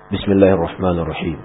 بسم الله الرحمن الرحيم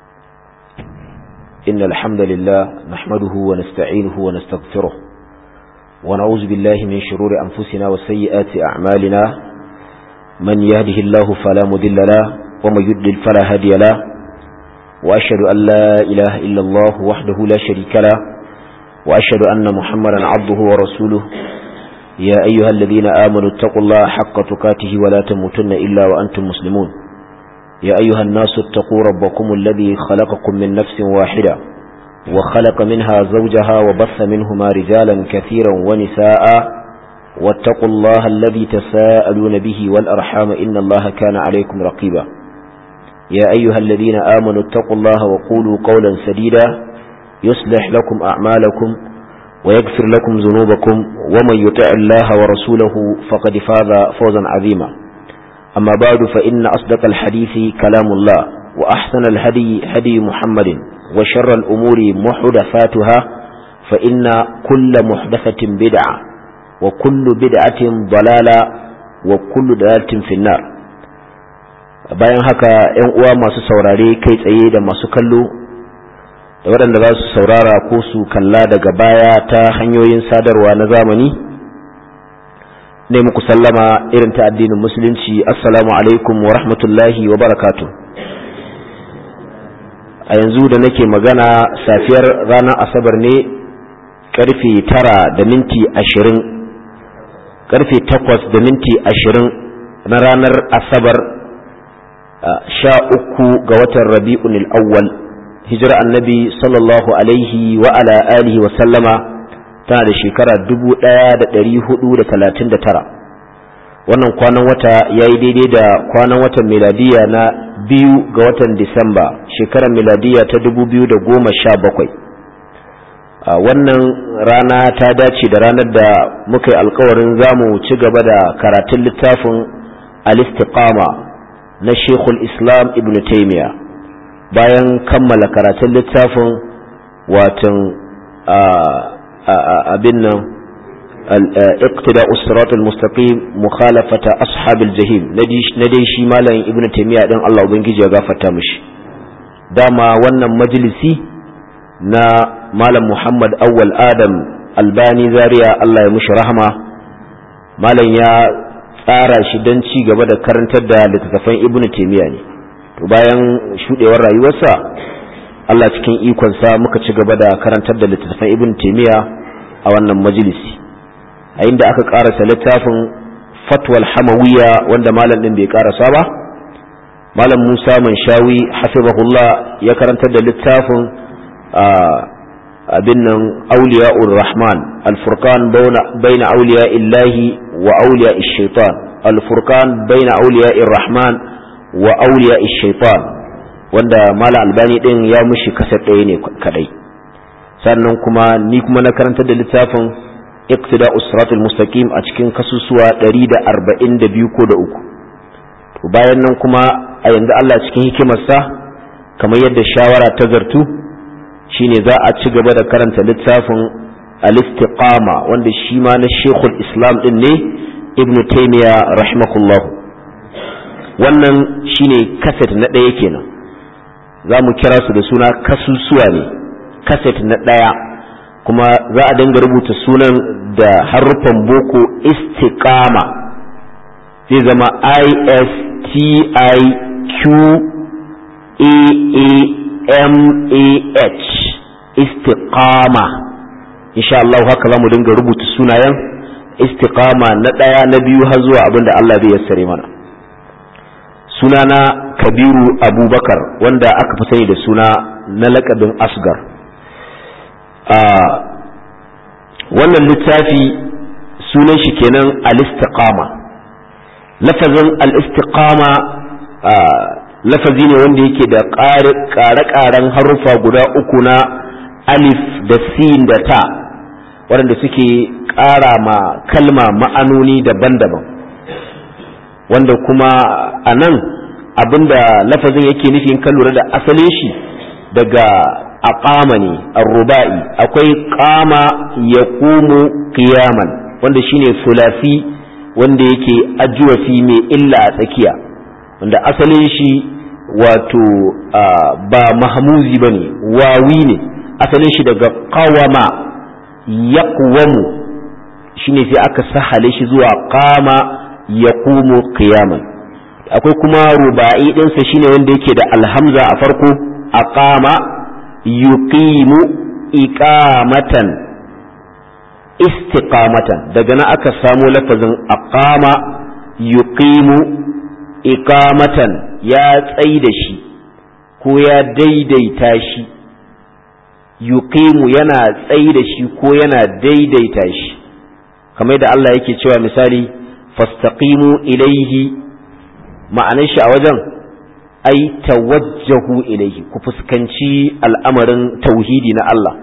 إن الحمد لله نحمده ونستعينه ونستغفره ونعوذ بالله من شرور أنفسنا وسيئات أعمالنا من يهده الله فلا مذل له ومن يدلل فلا هادي له وأشهد أن لا إله إلا الله وحده لا شريك له وأشهد أن محمدا عبده ورسوله يا أيها الذين آمنوا اتقوا الله حق تقاته ولا تموتن إلا وأنتم مسلمون يا أيها الناس اتقوا ربكم الذي خلقكم من نفس واحدة وخلق منها زوجها وبث منهما رجالا كثيرا ونساء واتقوا الله الذي تساءلون به والأرحام إن الله كان عليكم رقيبا يا أيها الذين آمنوا اتقوا الله وقولوا قولا سديدا يصلح لكم أعمالكم ويغفر لكم ذنوبكم ومن يطع الله ورسوله فقد فاز فوزا عظيما أما بعد فإن أصدق الحديث كلام الله وأحسن الهدي هدي محمد وشر الأمور محدثاتها فإن كل محدثة بدعة وكل بدعة ضلالة وكل ضلالة في النار bayan haka ‘yan uwa masu saurare kai tsaye da masu kallo da waɗanda za su saurara ko su kalla daga baya ta hanyoyin sadarwa na zamani ne muku sallama irin ta addinin musulunci assalamu alaikum wa rahmatullahi wa barakatu a yanzu da nake magana safiyar ranar asabar ne karfe tara da minti ashirin karfe takwas da minti ashirin na ranar asabar sha uku ga watan rabi'un awwal hijira annabi sallallahu alaihi wa ala alihi wa sallama tana da shekara dubu ɗaya da ɗari hudu da talatin da tara wannan kwanan wata ya yi daidai da kwanan watan miladiya na biyu ga watan disamba shekarar miladiya ta dubu biyu da goma sha bakwai wannan rana ta dace da ranar da muka yi alkawarin za mu ci gaba da karatun littafin al-istiqama na shekul islam ibn taimiya bayan kammala karatun littafin watan abin nan اقتداء الصراط المستقيم مخالفة أصحاب الجحيم ندي شي مالن ابن تيمية دين الله ubangiji ya gafarta mishi dama wannan majalisi na malam Muhammad Awwal Adam Albani Zaria Allah ya mushi rahama malam ya tsara shi don ci gaba da karantar da littattafan ibn Taymiyyah ne to bayan shudewar rayuwarsa Allah cikin ikonsa muka ci gaba da karantar da littattafan ibn Taymiyyah a wannan majalisi a inda aka karasa littafin fatwal hamawiya wanda malam din bai karasa ba malam musa manshawi hafizahullah ya karantar da littafin abin nan auliya'ur rahman alfurqan baina auliya illahi wa auliya shaitan alfurqan baina auliya rahman wa auliya shaitan wanda malam albani din ya mushi kasar ɗaya ne kadai sannan kuma ni kuma na karantar da littafin iqtida usratul mustaqim a cikin kasusuwa 142 ko da uku to bayan nan kuma a yanzu Allah cikin hikimarsa kamar yadda shawara ta zartu shine za a ci gaba da karanta littafin al-istiqama wanda shi ma na Sheikhul Islam din ne Ibn Taymiyyah rahimahullah wannan shine kaset na ɗaya kenan za mu kira su da suna kasusuwa ne kaset na ɗaya kuma za a dinga rubuta sunan da haruffan boko istiqama zai zama i s t i q a a m a h istiqama insha Allah haka za mu dinga rubuta sunayen istiqama na ɗaya na biyu har zuwa abinda Allah zai yassare mana sunana kabiru abubakar wanda aka fi sani da suna na lakabin asgar wannan littafi sunan shi kenan al-istiqama lafazin al-istiqama lafazi ne wanda yake da ƙare-ƙaren harufa guda uku na alif da sin da ta waɗanda suke ƙara ma kalma ma'anoni daban-daban wanda kuma a nan abinda lafazin yake nufin kan lura da asalin shi daga aqama ne arruba'i akwai qama yaqumu qiyaman wanda shine sulasi wanda yake ajuwafi mai illa a tsakiya wanda asalin shi wato ba mahmuzi ba ne wawi ne asalin shi daga qawama yaqwamu shine sai aka sahale shi zuwa qama yaqumu qiyaman akwai kuma ruba'i ɗinsa shine wanda yake da alhamza a farko aqama yuqimu iqamatan istiqamatan daga nan aka samo lafazin aqama yuqimu iqamatan ya tsai da shi ko ya daidaita shi yuqimu yana tsai da shi ko yana daidaita shi kamar da Allah yake cewa misali fastaqimu ilaihi ma'anar shi a wajen ai tawajjahu ilaihi ku fuskanci al'amarin tauhidi na Allah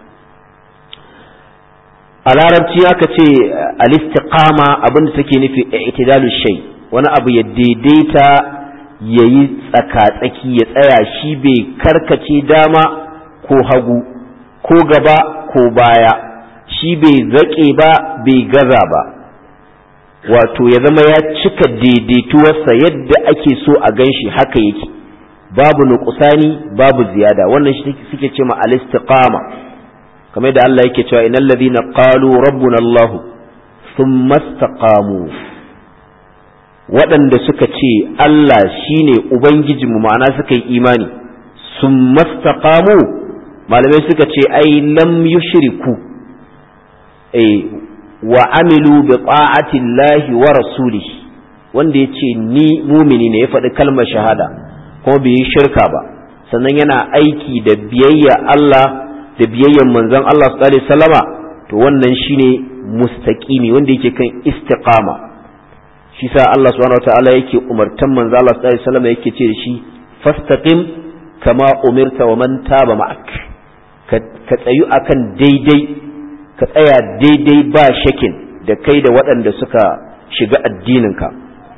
a larabci aka ce al-istiqama abinda take nufi i'tidalu shay wani abu ya daidaita yayi tsaka-tsaki ya tsaya shi bai karkace dama ko hagu ko gaba ko baya shi bai zaƙe ba bai gaza ba wato ya zama ya cika daidaituwarsa yadda ake so a gan shi haka yake babu nukusani babu ziyada wannan shi suke ce ma al-istiqama kamar da Allah yake cewa innal ladhina qalu rabbuna Allah thumma istaqamu waɗanda suka ce Allah shine ubangijinmu ma'ana suka yi imani thumma istaqamu malamai suka ce ai lam yushriku eh wa amilu bi ta'ati llahi wa rasulihi wanda ya ce ni mumini ne ya faɗi kalmar shahada kuma bai yi shirka ba sannan yana aiki da biyayya Allah da biyayyan manzon Allah sallallahu alaihi wasallama to wannan shine mustaqimi wanda yake kan istiqama shi sa Allah subhanahu wataala yake umartan manzon Allah sallallahu alaihi wasallama yake ce da shi fastaqim kama umirta wa man taba ma'ak ka tsayu akan daidai ka tsaya daidai ba shakin da kai da waɗanda suka shiga addininka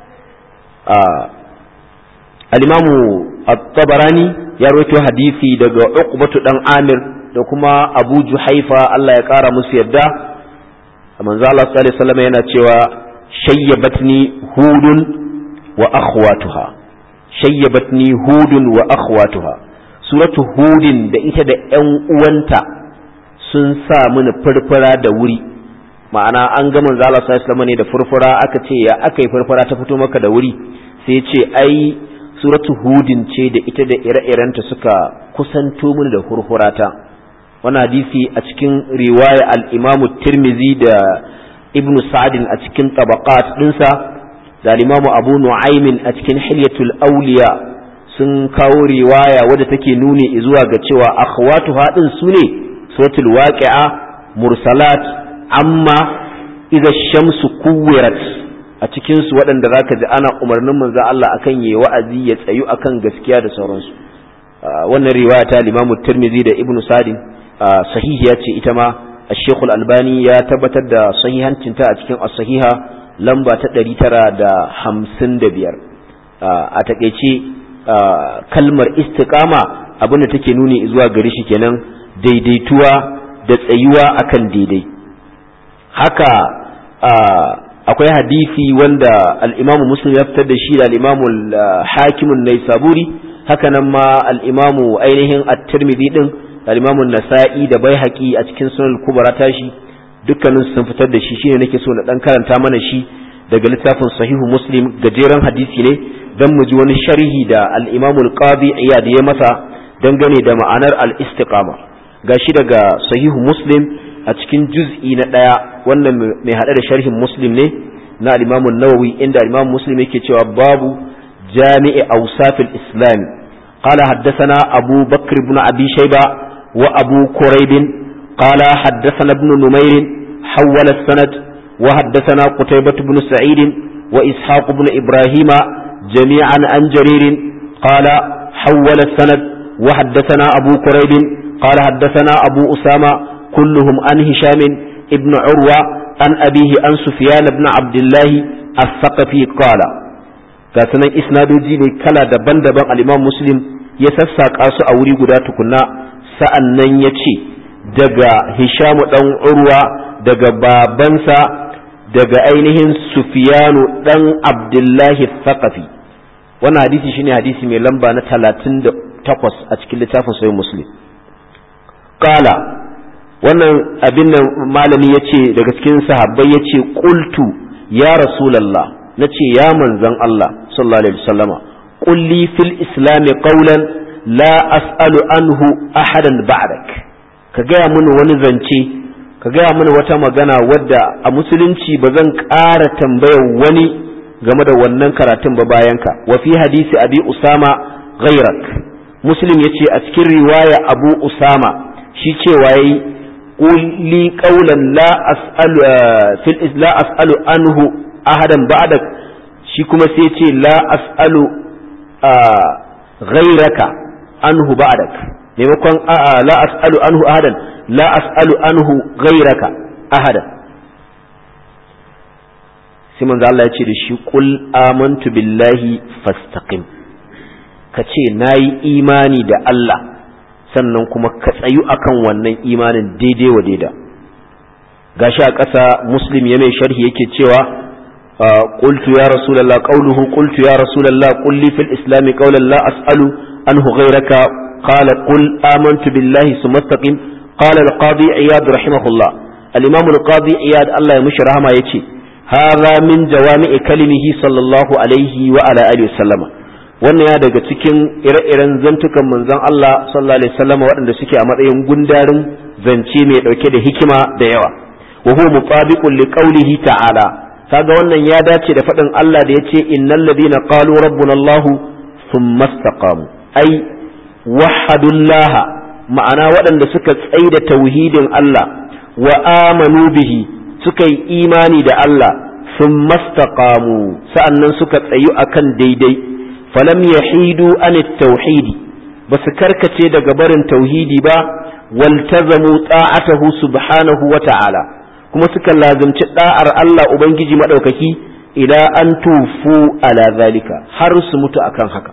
al-imamu at-tabarani ya rawaito hadisi daga uqbatu dan amir da kuma abu juhaifa Allah ya ƙara musu yadda manzo Allah sallallahu alaihi wasallam yana cewa shayyabatni hudun wa akhwatuha shayyabatni hudun wa akhwatuha suratu hudin da ita da ƴan uwanta sun sa mini furfura da wuri ma'ana an ga manzo Allah sallallahu alaihi ne da furfura aka ce ya aka yi furfura ta fito maka da wuri sai ya ce ai suratu hudin ce da ita da ire-irenta suka kusanto mini da furfurata wannan hadisi a cikin riwaya al-Imam Tirmidhi da Ibn Sa'd a cikin tabaqat dinsa da al-Imam Abu Nu'aym a cikin Hilyatul Awliya sun kawo riwaya wadda take nuni zuwa ga cewa akhwatu hadin su ne suratul waqi'a mursalat amma idza shamsu kuwirat a cikin su waɗanda zaka ji ana umarnin manzo Allah akan yayi wa'azi ya tsayu akan gaskiya da sauransu wannan riwaya ta Imam Tirmidhi da Ibn Sa'd sahihiya ce ita ma Sheikh Al-Albani ya tabbatar da sahihancinta a cikin as-sahiha lamba ta 955 a takeice kalmar istiqama abinda take nuni zuwa gare shi kenan daidaituwa da tsayuwa akan daidai haka akwai hadisi wanda al'imamu muslim ya fitar da shi da al'imamu hakimun nai saburi haka nan ma al'imamu ainihin at-tirmidhi din da al'imamu nasa'i da bai haƙi a cikin sunan kubara tashi dukkanin sun fitar da shi shine nake so na dan karanta mana shi daga littafin sahihu muslim gajeren hadisi ne dan mu ji wani sharhi da al-imamu al-qadi iyad ya masa dangane da ma'anar al-istiqama gashi daga sahihu muslim a cikin juz'i na ɗaya wannan mai haɗe da sharhin muslim ne na al-imamun nawawi inda al-imam muslim yake cewa babu jami'i awsafil islam qala haddathana abu bakr ibn abi shayba wa abu quraib qala haddathana ibn numayr hawala sanad wa haddathana qutaybah ibn sa'id wa ishaq ibn ibrahima jami'an an jarir qala hawala sanad wa haddathana abu quraib قال حدثنا أبو أسامة كلهم عن هشام ابن عروة عن أبيه عن سفيان بن عبد الله الثقفي قال كاسنا إسنادوجي ne kala daban-daban al-Imam Muslim ya sassaƙa su a wuri guda tukunna sa'annan ya ce daga Hisham dan Urwa daga babansa daga ainihin Sufyanu dan Abdullahi Thaqafi wannan hadisi shine hadisi mai lamba na 38 a cikin littafin sahih muslim qala wannan abin da malami yace daga cikin sahabbai yace qultu ya rasulullah nace ya manzon Allah sallallahu alaihi wasallama qul li fil islam qawlan la as'alu anhu ahadan ba'dak ka gaya mini wani zance ka gaya mini wata magana wadda a musulunci ba zan ƙara tambayar wani game da wannan karatun ba bayanka wa fi hadisi abi usama ghairak muslim yace a cikin riwaya abu usama shi cewa yayi quli qawlan la as'alu fil la as'alu anhu ahadan ba'dak shi kuma sai yace la as'alu ghairaka anhu ba'dak maimakon la as'alu anhu ahadan la as'alu anhu ghairaka ahadan sai manzo Allah ya ce da shi qul amantu billahi fastaqim ka ce nayi imani da Allah sannan kuma ka tsayu akan wannan imanin daidai wa daida gashi a ƙasa muslim ya mai sharhi yake cewa qultu ya rasulullah qawluhu qultu ya rasulullah qul li fil islam qawlan la as'alu anhu ghayraka qala qul amantu billahi thumma istaqim qala al qadi iyad rahimahullah al imam al qadi iyad Allah ya mishi rahama yace hadha min jawami'i kalimihi sallallahu alaihi wa ala alihi wasallama wannan ya daga cikin ire-iren zantukan manzon Allah sallallahu alaihi wasallam waɗanda suke a matsayin gundarin zance mai ɗauke da hikima da yawa wa huwa mutabiqun li qawlihi ta'ala kaga wannan ya dace da faɗin Allah da yace innal ladina qalu rabbuna Allah thumma istaqamu ai wahadullah ma'ana waɗanda suka tsaida tauhidin Allah wa amanu bihi suka yi imani da Allah thumma istaqamu sa'annan suka tsayu akan daidai falam yahidu an tauhidi ba su karkace daga barin tauhidi ba waltazamu ta'atahu subhanahu wa ta'ala kuma suka lazimci da'ar Allah ubangiji madaukaki ila an tufu ala zalika har su mutu akan haka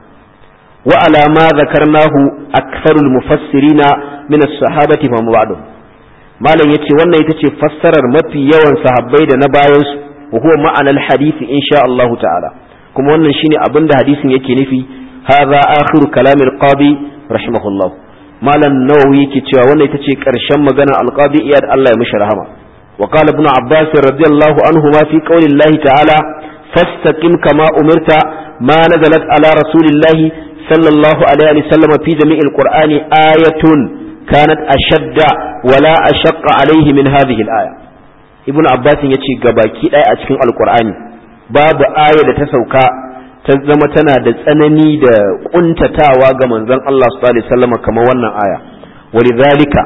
wa ala ma zakarnahu aktharul mufassirina min as-sahabati fa ba'du malam yace wannan ita ce fassarar mafi yawan sahabbai da na bayan su wa huwa ma'anar hadisi insha Allah ta'ala kuma wannan shine abin da hadisin yake nufi hadha akhiru kalamil qadi rahimahullah malam nawawi yake cewa wannan ita ce karshen magana alqadi iyad Allah ya mishi rahama wa qala ibn abbas radiyallahu anhu ma fi qawli allah ta'ala fastaqim kama umirta ma nazalat ala rasulillah sallallahu alaihi wa sallam fi jami'il qur'ani ayatun kanat ashadda wala ashaqqa alaihi min hadhihi al-aya ibn abbas yace gabaki daya a cikin alqur'ani babu aya da ta sauka ta zama tana da tsanani da kuntatawa ga manzon Allah sallallahu alaihi wasallam kamar wannan aya walidhalika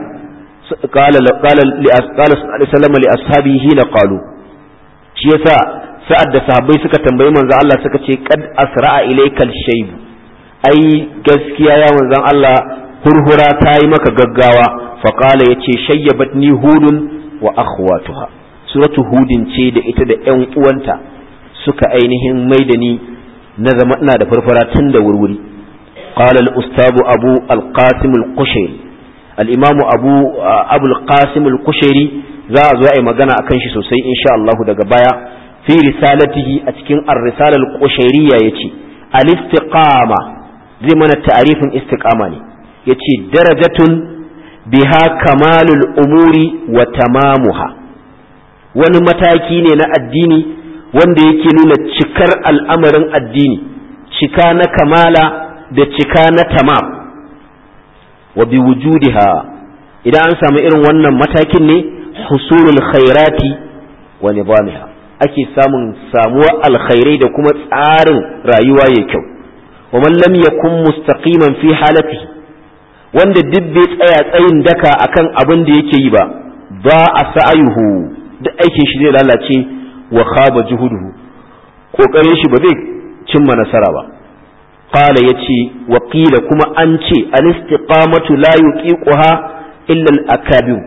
qala qala li sallallahu li ashabihi hina qalu shi yasa sa'ad da sahabbai suka tambayi manzon Allah suka ce qad asra'a ilaykal shayb ai gaskiya ya manzon Allah hurhura ta yi maka gaggawa fa qala yace shayyabatni hudun wa akhwatuha suratu hudin ce da ita da ƴan uwanta suka ainihin mai da ni na zama ina da farfara tun da wurwuri qala al-ustad abu al-qasim al-qushairi al-imam abu abu al-qasim al-qushairi za a zo a yi magana akan shi sosai insha Allah daga baya fi risalatihi a cikin ar-risala al-qushairiyya yace al-istiqama zai mana ta'arifin istiqama ne yace darajatun biha kamalul umuri wa tamamuha wani mataki ne na addini wanda yake nuna cikar al'amarin addini cika na kamala da cika na tamam wa bi wujudiha idan an samu irin wannan matakin ne husulul khairati wa nizamiha ake samun samuwar alkhairai da kuma tsarin rayuwa ya kyau wa man lam yakun mustaqiman fi halatihi wanda duk bai tsaya tsayin daka akan abin da yake yi ba ba a sa'ayuhu duk aikin shi zai lalace wa khaba juhuduhu kokarin shi ba zai cimma nasara ba qala yace wa qila kuma an ce al istiqamatu la yuqiquha illa al akabir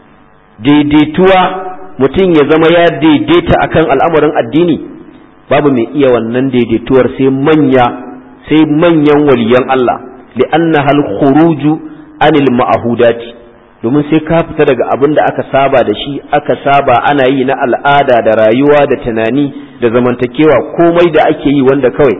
daidaituwa mutum ya zama ya daidaita akan al'amarin addini babu mai iya wannan daidaituwar sai manya sai manyan waliyan Allah li'annaha al khuruju anil ma'hudati domin sai ka fita daga abin da aka saba da shi aka saba ana yi na al'ada da rayuwa da tunani da zamantakewa komai da ake yi wanda kawai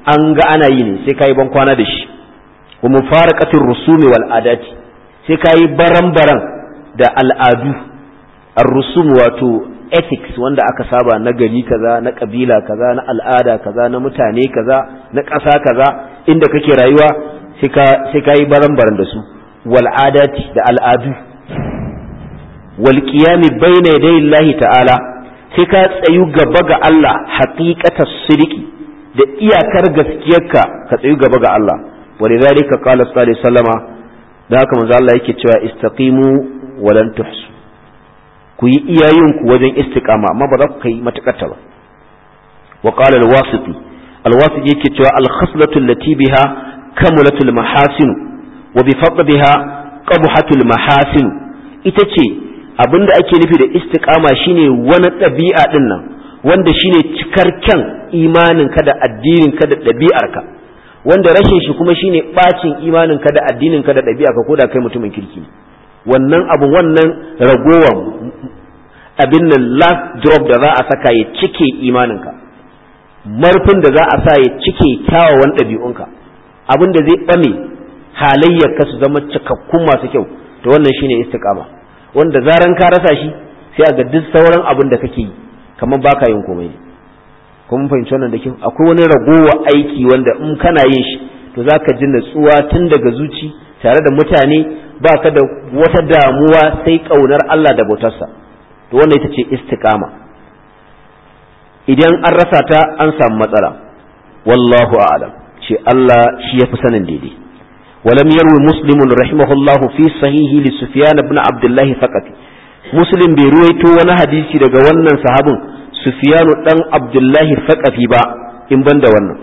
an ga ana yi ne sai kayi ban kwana da shi wa mufaraqatir rusumi wal adati sai kayi baran-baran da al'adu ar-rusum wato ethics wanda aka saba na gari kaza na kabila kaza na al'ada kaza na mutane kaza na ƙasa kaza inda kake rayuwa sai ka yi baran-baran da su wal'adati da al'adu wal qiyami bayna yaday Allah ta'ala sai ka tsayu gaba ga Allah haqiqatas sidiki da iyakar gaskiyarka ka tsayu gaba ga Allah walidhalika qala sallallahu alaihi wasallama da haka manzo Allah yake cewa istaqimu wa lan tuhsu ku yi iyayenku wajen istiqama amma ba za ku kai matakarta ba wa qala al-wasiti al-wasiti yake cewa al-khaslatu allati biha kamulatul mahasin wa bi fadliha qabhatul mahasin ita ce abinda ake nufi da istiqama shine wani ɗabi'a din nan wanda shine cikar kyan imanin ka da addinin ka da ɗabi'ar ka wanda rashin shi kuma shine bacin imanin ka da addinin ka da ɗabi'ar ka ko da kai mutumin kirki wannan abu wannan ragowar abin nan last drop da za a saka ya cike imaninka marfin da za a sa ya cike kyawawan ɗabi'unka abin da zai ɓame halayyarka su zama cikakkun masu kyau to wannan shine istiqama wanda zaran ka rasa shi sai a ga duk sauran abin da kake yi kamar baka yin komai kuma fahimci wannan da kyau akwai wani ragowa aiki wanda in kana yin shi to zaka ji natsuwa tun daga zuci tare da mutane ba ka da wata damuwa sai ƙaunar Allah da bautarsa to wannan ita ce istiqama idan an rasa ta an samu matsala wallahu a'lam ce Allah shi yafi sanin daidai ولم يروي مسلم رحمه الله في صحيحه لسفيان بن عبد الله فقط مسلم بيرويتو وانا حديثي daga wannan sahabin Sufyan dan Abdullah Faqafi ba in banda wannan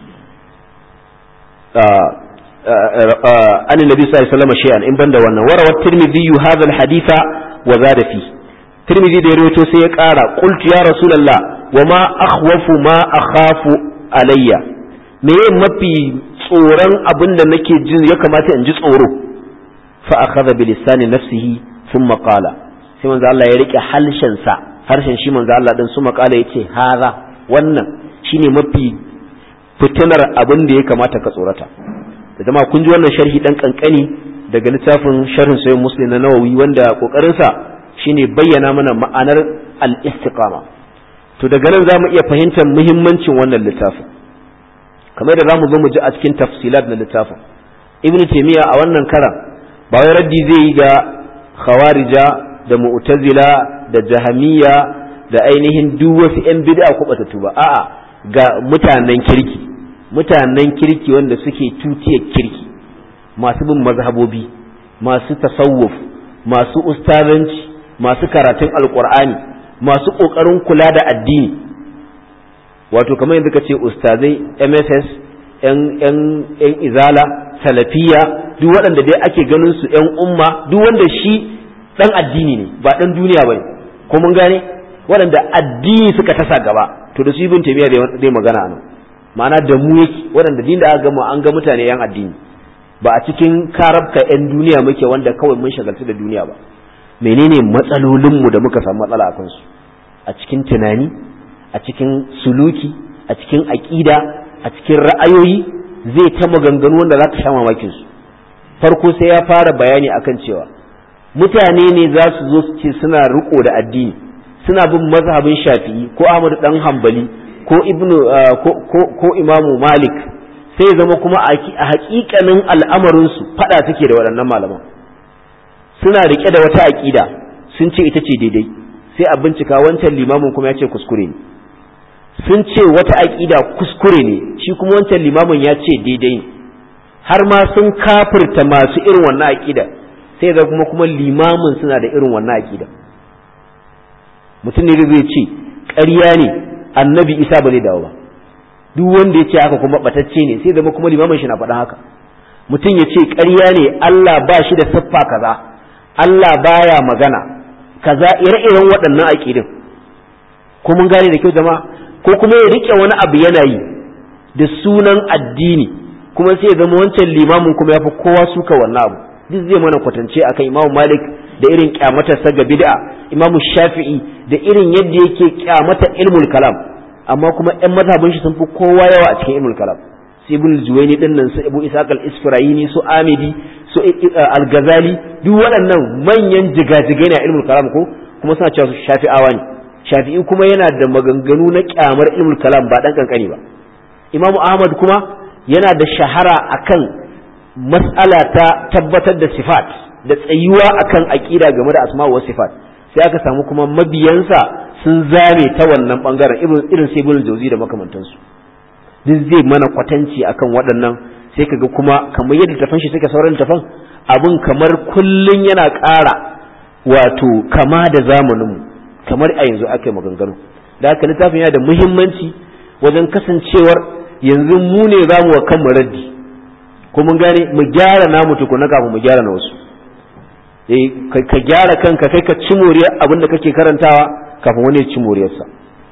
عن النبي صلى الله عليه وسلم شيئا إن بند وانا وروى الترمذي هذا الحديث وزاد فيه الترمذي ده رويته سيقارا قلت يا رسول الله وما أخوف ما أخاف علي me mafi tsoron abin da nake jin ya kamata in ji tsoro fa akhadha bi lisani nafsihi thumma qala sai manzo Allah ya rike halshen sa harshen shi manzo Allah din suma qala yace haza wannan shine mafi fitinar abin da ya kamata ka tsorata da jama'a kun ji wannan sharhi dan kankani daga littafin sharhin sayyid muslim na nawawi wanda kokarin sa shine bayyana mana ma'anar al-istiqama to daga nan zamu iya fahimtar muhimmancin wannan littafin kamar da zamu zo mu ji a cikin tafsilat na littafin ibnu taymiya a wannan karan ba wai raddi zai yi ga khawarija da mu'tazila da jahamiya da ainihin duk wasu yan bid'a ko batatu ba a'a ga mutanen kirki mutanen kirki wanda suke tutiyar kirki masu bin mazhabobi masu tasawuf masu ustazanci masu karatun alkur'ani masu ƙoƙarin kula da addini wato kamar yanzu ka ce ustazai mss yan izala salafiya duk waɗanda dai ake ganin su yan umma duk wanda shi ɗan addini ne ba ɗan duniya ba ne ko mun gane waɗanda addini suka tasa gaba to da su ibn taymiya zai magana nan ma'ana da mu yake waɗanda din da aka gama an ga mutane yan addini ba a cikin karabka yan duniya muke wanda kawai mun shagaltu da duniya ba menene matsalolinmu da muka samu matsala a kansu a cikin tunani a cikin suluki a cikin aƙida a cikin ra'ayoyi zai ta maganganu wanda za ka sha mamakin su farko sai ya fara bayani akan cewa mutane ne za su zo su ce suna riko da addini suna bin mazhabin shafi'i ko ahmadu dan hambali ko ibnu ko imamu malik sai zama kuma a hakikanin al'amarinsu fada suke da waɗannan malaman suna rike da wata aƙida sun ce ita ce daidai sai a bincika wancan limamin kuma ya ce kuskure ne sun ce wata aƙida kuskure ne shi kuma wancan limamin ya ce daidai ne har ma sun kafirta masu irin wannan aƙida sai da kuma kuma limamin suna da irin wannan aƙida mutum ne zai ce ƙarya ne annabi isa ba zai dawo ba duk wanda ya ce haka kuma batacce ne sai zama kuma limamin shi na faɗa haka mutum ya ce ƙarya ne Allah ba shi da siffa kaza Allah baya magana kaza ire-iren waɗannan aƙidin ko mun gane da kyau jama'a ko kuma ya rike wani abu yana yi da sunan addini kuma sai ya zama wancan limamin kuma ya fi kowa suka wannan abu duk zai mana kwatance akan imamu malik da irin kyamatarsa ga bid'a imamu shafi'i da irin yadda yake kyamata ilmul kalam amma kuma yan mazhabin shi sun fi kowa yawa a cikin ilmul kalam su ibn juwaini din nan su ibu isaq al-isfirayini su amidi su al-ghazali duk waɗannan manyan jigajigai ne a ilmul kalam ko kuma suna cewa su shafi'awa ne shafi'i kuma yana da maganganu na kyamar ilmul kalam ba dan kankani ba imamu ahmad kuma yana da shahara akan mas'ala ta tabbatar da sifat da tsayuwa akan aqida game da asma wa sifat sai aka samu kuma mabiyansa sun zame ta wannan bangaren irin irin sai ibn jauzi da makamantansu duk zai mana kwatanci akan waɗannan sai kaga kuma kamar yadda tafan shi suka sauran tafan abin kamar kullun yana ƙara wato kama da zamaninmu kamar a yanzu aka yi maganganu da haka littafin yana da muhimmanci wajen kasancewar yanzu mu ne za mu wa kanmu raddi ko mun gane mu gyara namu tukuna kafin mu gyara na wasu ka gyara kanka kai ka ci moriyar abin da kake karantawa kafin wani ya ci moriyarsa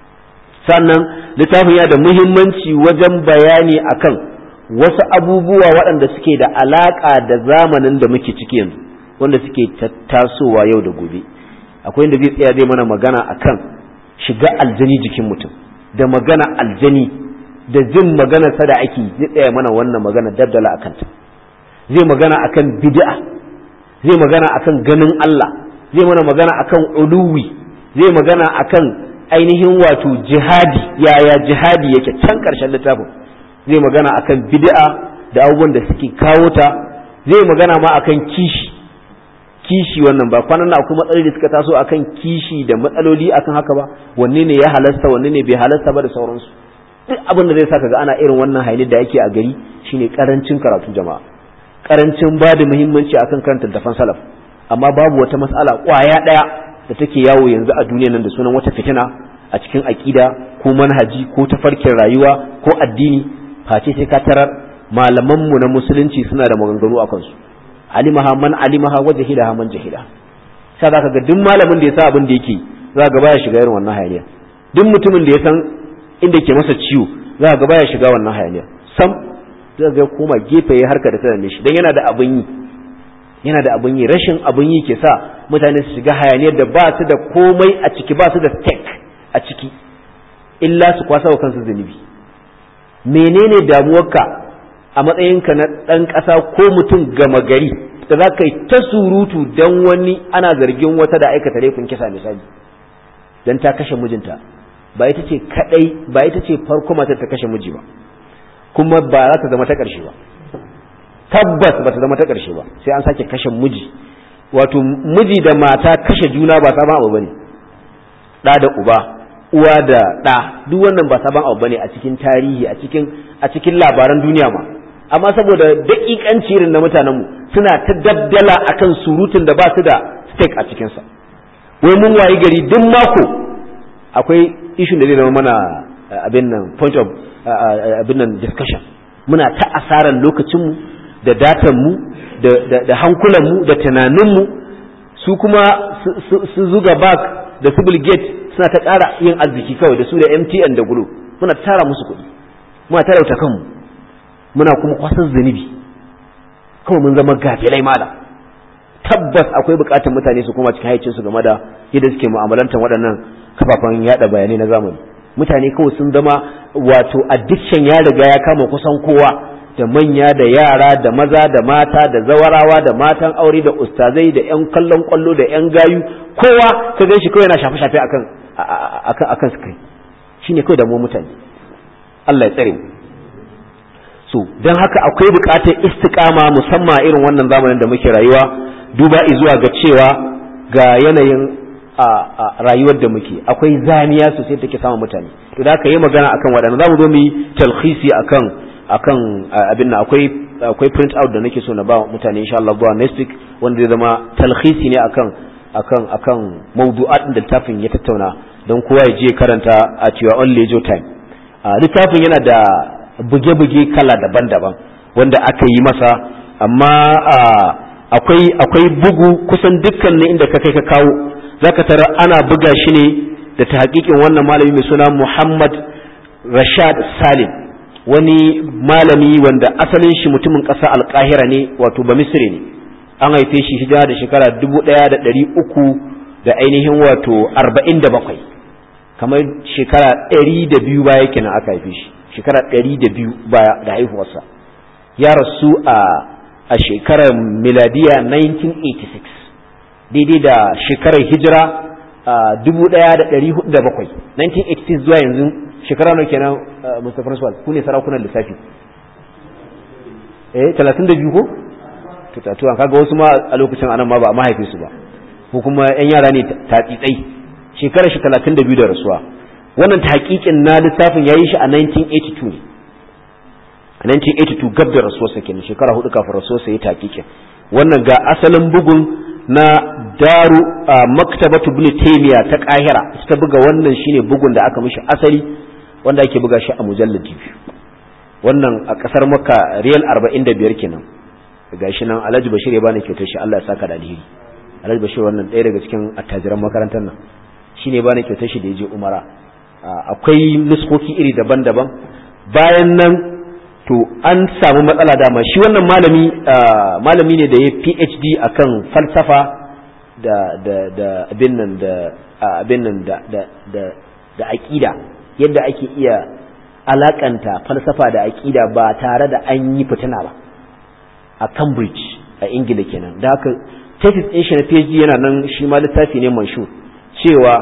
sannan littafin yana da muhimmanci wajen bayani akan wasu abubuwa waɗanda suke da alaƙa da zamanin da muke ciki yanzu wanda suke tasowa yau da gobe akwai inda zai tsaya zai mana magana akan shiga aljani jikin mutum da magana aljani da jin magana sa da ake zai tsaya mana wannan magana daddala akan ta zai magana akan bid'a zai magana akan ganin Allah zai mana magana akan uluwi zai magana akan ainihin wato jihadi yaya jihadi yake can karshen littafin zai magana akan bid'a da abubuwan da suke kawo ta zai magana ma akan kishi kishi wannan ba kwanan nan akwai matsaloli da suka taso akan kishi da matsaloli akan haka ba wanne ne ya halasta wanne ne bai halasta ba da sauransu duk abin da zai saka ga ana irin wannan hailin da ake a gari shine karancin karatu jama'a karancin ba da muhimmanci akan karanta tafan salaf amma babu wata matsala kwaya daya da take yawo yanzu a duniya nan da sunan wata fitina a cikin aqida ko manhaji ko tafarkin rayuwa ko addini face sai ka tarar malaman mu na musulunci suna da maganganu a kansu alimaha man alimaha wa jahilaha man jahila sai zaka ga duk malamin da ya sa abin da yake za ga baya shiga irin wannan hayaniya duk mutumin da ya san inda ke masa ciwo za ga baya shiga wannan hayaniya sam zai ga koma gefe ya harka da tana shi dan yana da abin yi yana da abin yi rashin abin yi ke sa mutane su shiga hayaniyar da ba su da komai a ciki ba su da stake a ciki illa su kwasa wa kansu zunubi menene damuwarka a matsayinka na ɗan ƙasa ko mutum gama gari da za ka yi ta surutu don wani ana zargin wata da aikata laifin kisa misali don ta kashe mijinta ba ita ce kadai ba ita ce farko matar ta kashe miji ba kuma ba za ta zama ta ƙarshe ba tabbas ba ta zama ta ƙarshe ba sai an sake kashe miji wato miji da mata kashe juna ba sabon abu bane ɗa da uba uwa da ɗa duk wannan ba sabon abu bane a cikin tarihi a cikin a cikin labaran duniya ma amma saboda daƙiƙanci irin na mutanenmu suna ta dabdala akan surutun da ba su da stake a cikinsa wai mun wayi gari duk mako akwai issue da zai zama mana abin nan point of abin nan discussion muna ta asarar lokacinmu da datanmu da hankulanmu da tunaninmu su kuma su zuga bak da su gate suna ta ƙara yin arziki kawai da su da mtn da gulo muna tara musu kuɗi muna tarauta kanmu muna kuma kwasan zunubi kawai mun zama gafilai mala tabbas akwai bukatar mutane su kuma cikin haicin su game da yadda suke mu'amalantar waɗannan kafafen yada bayanai na zamani mutane kawai sun zama wato addiction ya riga ya kama kusan kowa da manya da yara da maza da mata da zawarawa da matan aure da ustazai da yan kallon kwallo da yan gayu kowa ka gan shi kawai yana shafe-shafe akan akan akan screen shine kawai da mu mutane Allah ya tsare mu so don haka akwai bukatar istiqama musamman irin wannan zamanin da muke rayuwa duba zuwa ga cewa ga yanayin a rayuwar da muke akwai zaniya sosai take samun mutane to da aka yi magana akan waɗanda za mu zo mu yi talhisi akan akan abin nan akwai akwai print out da nake so na ba mutane insha Allah zuwa next week wanda zai zama talhisi ne akan akan akan mawdu'at da littafin ya tattauna don kowa ya je karanta at your own leisure time littafin yana da buge-buge kala daban-daban wanda aka yi masa amma akwai akwai bugu kusan dukkan ne inda ka kai ka kawo zaka tara ana buga shi ne da ta hakikin wannan malami mai suna Muhammad Rashad Salim wani malami wanda asalin shi mutumin ƙasa alƙahira ne wato ba misri ne an haife shi hijira da shekara dubu ɗaya da ɗari uku da ainihin wato arba'in da bakwai kamar shekara ɗari da biyu baya kenan aka haife shi shekara ɗari da biyu baya da haihuwarsa ya rasu a a shekarar miladiya 1986 daidai da shekarar hijira a 1407 1986 zuwa yanzu shekara nawa kenan Mr. Francois ku ne sarakunan lissafi eh 32 ko tutatuwan kaga wasu ma a lokacin anan ma ba a mahaife su ba ko kuma yan yara ne tatsitsai shekarar shi 32 da rasuwa wannan tahqiqin na lissafin yayi shi a 1982 ne a 1982 gab da rasuwarsa kenan shekara hudu kafin rasuwarsa ya tahqiqin wannan ga asalin bugun na daru maktabatu ibn taymiya ta kahira ta buga wannan shine bugun da aka mishi asali wanda ake buga shi a mujalladi biyu wannan a kasar makka riyal 45 kenan gashi nan alhaji bashir ya bani kyautar shi Allah ya saka da alheri alhaji bashir wannan ɗaya daga cikin attajiran makarantar nan shine bani kyautar shi da ya je umara akwai nuskoki iri daban-daban bayan nan to an samu matsala dama shi wannan malami malami ne da ya PhD akan falsafa da da da abin nan da abin nan da da da da aqida yadda ake iya alakanta falsafa da aqida ba tare da an yi fitina ba a Cambridge a Ingila kenan da haka thesis din shi na PhD yana nan shi ma littafi ne manshur cewa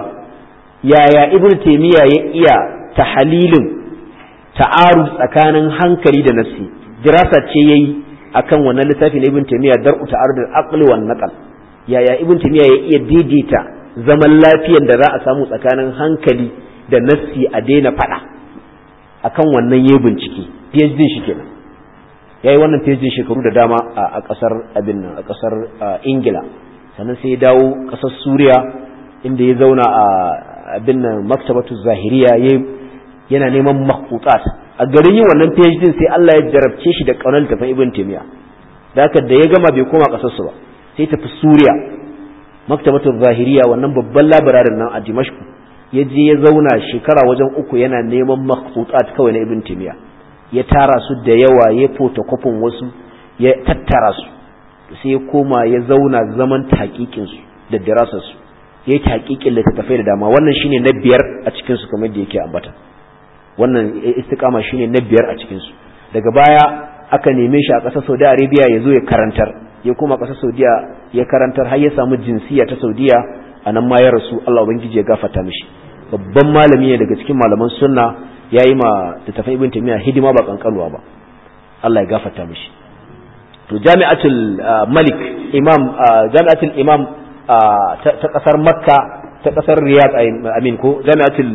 yaya Ibn Taymiyyah ya iya tahalilin ta'arud tsakanin hankali da nafsi dirasa ce yayi akan wannan littafi na Ibn Taymiyyah dar'u ta'arud al-aqli wan naql yaya Ibn Taymiyyah ya iya daidaita zaman lafiyar da za a samu tsakanin hankali da nafsi a daina fada akan wannan yayi bincike PhD shi kenan yayi wannan PhD shekaru da dama a kasar abin nan a kasar Ingila sannan sai ya dawo kasar Suriya inda ya zauna a abin nan maktabatu zahiriya yayi yana neman makhfutat a garin yin wannan PhD sai Allah ya jarabce shi da kaunar tafin Ibn Taymiyyah da haka da ya gama bai koma kasar su ba sai tafi Suriya maktabatul zahiriya wannan babban labararin nan a Dimashq ya je ya zauna shekara wajen uku yana neman makhfutat kawai na Ibn Taymiyyah ya tara su da yawa ya photocopy wasu ya tattara su sai ya koma ya zauna zaman taƙiƙin su da dirasar su ya yi taƙiƙin littattafai da dama wannan shine na biyar a cikin su kamar da yake ambata wannan istiqama shine na biyar a cikin su daga baya aka neme shi a ƙasar Saudi Arabia ya zo ya karantar ya koma ƙasar Saudiya ya karantar har ya samu jinsiya ta Saudiya a nan ma ya rasu Allah ubangiji ya gafarta mishi babban malami ne daga cikin malaman sunna ya yi ma littafin ibn taymiya hidima ba kankanuwa ba Allah ya gafarta mishi to jami'atul malik imam jami'atul imam ta kasar makka ta kasar riyad amin ko jami'atul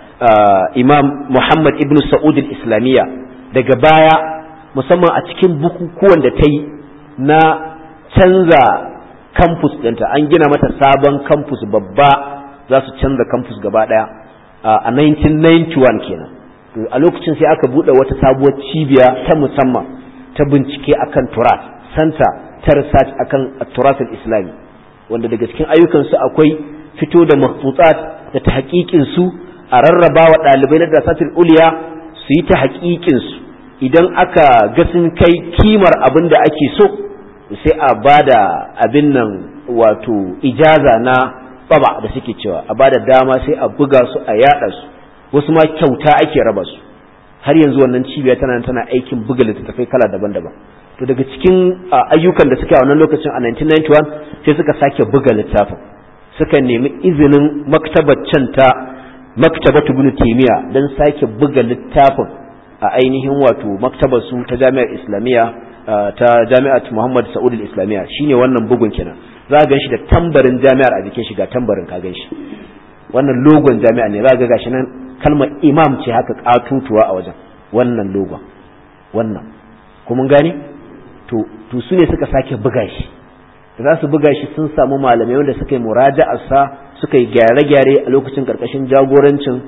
imam muhammad ibn sa'ud al-islamiyya daga baya musamman a cikin bukukuwan da ta yi na canza campus ɗinta an gina mata sabon campus babba za su canza campus gaba ɗaya a 1991 kenan a lokacin sai aka buɗe wata sabuwar cibiya ta musamman ta bincike akan turat santa ta research akan turat islami wanda daga cikin ayyukansu akwai fito da mahfutsat da ta su a rarraba wa ɗalibai na dasatul uliya su yi ta su idan aka ga sun kai kimar abin da ake so sai a ba da abin nan wato ijaza na baba da suke cewa a ba da dama sai a buga su a yada su wasu ma kyauta ake raba su har yanzu wannan cibiya tana tana aikin buga littattafai kala daban-daban to daga cikin ayyukan da suke a wannan lokacin a 1991 sai suka sake buga littafin suka nemi izinin maktabar can ta maktabatu ibn taymiya dan sake buga littafin a ainihin wato maktabar su ta jami'ar islamiyya ta jami'at Muhammad Sa'ud al-Islamiyya shine wannan bugun kenan za ga shi da tambarin jami'ar a jikin shi ga tambarin ka gan shi wannan logon jami'a ne za ga gashi nan kalmar imam ce haka katutuwa a wajen wannan logon wannan kuma gani to to su ne suka sake buga shi da za su buga shi sun samu malamai wanda suka yi muraja'ar sa suka yi gyare-gyare a lokacin karkashin jagorancin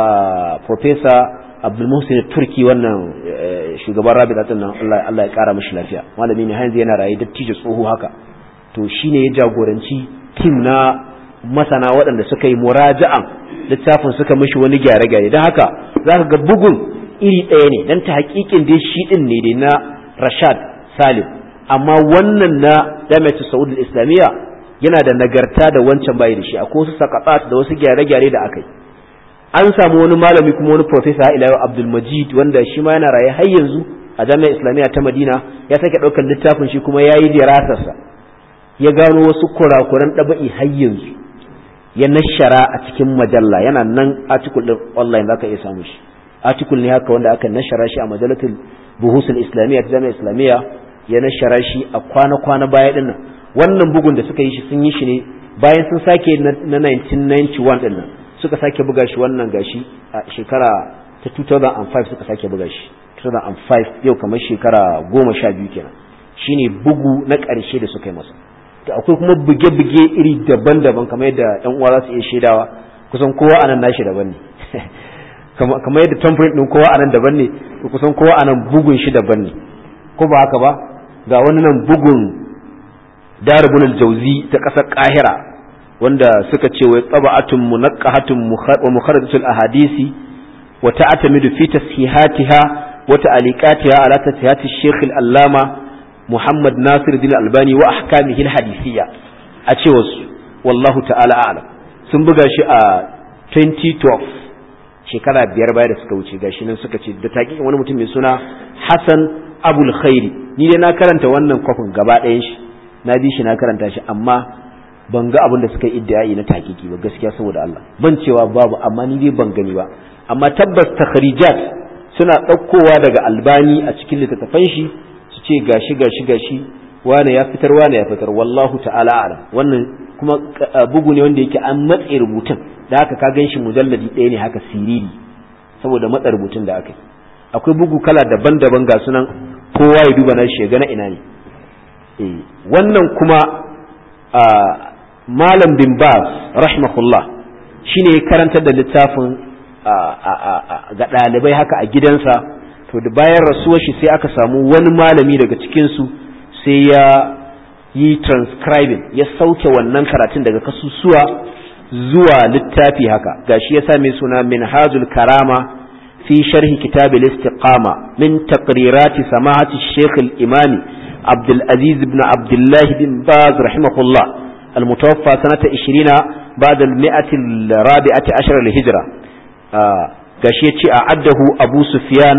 professor abdulmuhsin turki wannan shugaban rabita din nan Allah ya kara mishi lafiya malami ne hanzu yana raye dattijo tsoho haka to shine ya jagoranci tim na masana waɗanda suka yi muraja'an littafin suka mishi wani gyare-gyare don haka za ka ga bugun iri ɗaya ne don ta hakikin dai shi ɗin ne dai na rashad salim amma wannan na jami'atu saudi islamiyya yana da nagarta da wancan bayi da shi akwai wasu sakatat da wasu gyare-gyare da aka yi an samu wani malami kuma wani professor ila Abdul Majid wanda shi ma yana raye har yanzu a jami'ar Islamiyya ta Madina ya sake ɗaukar littafin shi kuma yayi dirasarsa ya gano wasu kurakuran ɗaba'i har yanzu ya nashara a cikin majalla yana nan article din online zaka iya samu shi article ne haka wanda aka nashara shi a majalatul buhusul islamiyya ta jami'ar islamiyya ya nashara shi a kwana-kwana baya dinnan wannan bugun da suka yi shi sun yi shi ne bayan sun sake na 1991 dinnan suka sake buga shi wannan gashi a shekara ta 2005 suka sake buga shi 2005 yau kamar shekara goma sha biyu kenan shine bugu na ƙarshe da suka yi masa to akwai kuma buge-buge iri daban-daban kamar yadda yan uwa za su iya shaidawa kusan kowa anan nashi daban ne kamar yadda tamfirin din kowa anan daban ne to kusan kowa anan bugun shi daban ne ko ba haka ba ga wani nan bugun daribun aljauzi ta ƙasar ƙahira wanda suka ce wai tsaba'atun munaqqahatun wa mukharajatul ahadisi wa ta'tamidu fi tasihatiha wa ta'liqatiha ala tasihati shaykh al-allama Muhammad Nasir din Albani wa ahkamihi al-hadisiyya a cewar su wallahu ta'ala a'lam sun buga shi a 2012 shekara biyar baya da suka wuce gashi nan suka ce da taƙiƙin wani mutum mai suna Hassan Abul Khairi ni dai na karanta wannan kwafin gaba ɗayan shi na bi shi na karanta shi amma ban ga abin da suka yi iddiyayi na taƙiƙi ba gaskiya saboda Allah ban cewa babu amma ni dai ban gani ba amma tabbas takhrijat suna ɗaukowa daga Albani a cikin littattafan shi su ce gashi gashi gashi wane ya fitar wane ya fitar wallahu ta'ala a'lam wannan kuma bugu ne wanda yake an matse rubutun da haka ka gan shi mujalladi ɗaya ne haka siriri saboda matsa rubutun da aka yi akwai bugu kala daban-daban ga sunan kowa ya duba na shi ga na ina ne wannan kuma malam bin baz rahimahullah shine ya karantar da littafin ga ɗalibai haka a gidansa to da bayan rasuwar shi sai aka samu wani malami daga cikinsu sai ya yi transcribing ya sauke wannan karatun daga kasusuwa zuwa littafi haka gashi ya same suna minhajul karama fi sharhi kitab al-istiqama min taqrirati samahati shaykh al-imami عبد العزيز بن عبد الله بن باز رحمه الله المتوفى سنة 20 بعد المئة الرابعة عشر للهجرة قشيتي أعده أبو سفيان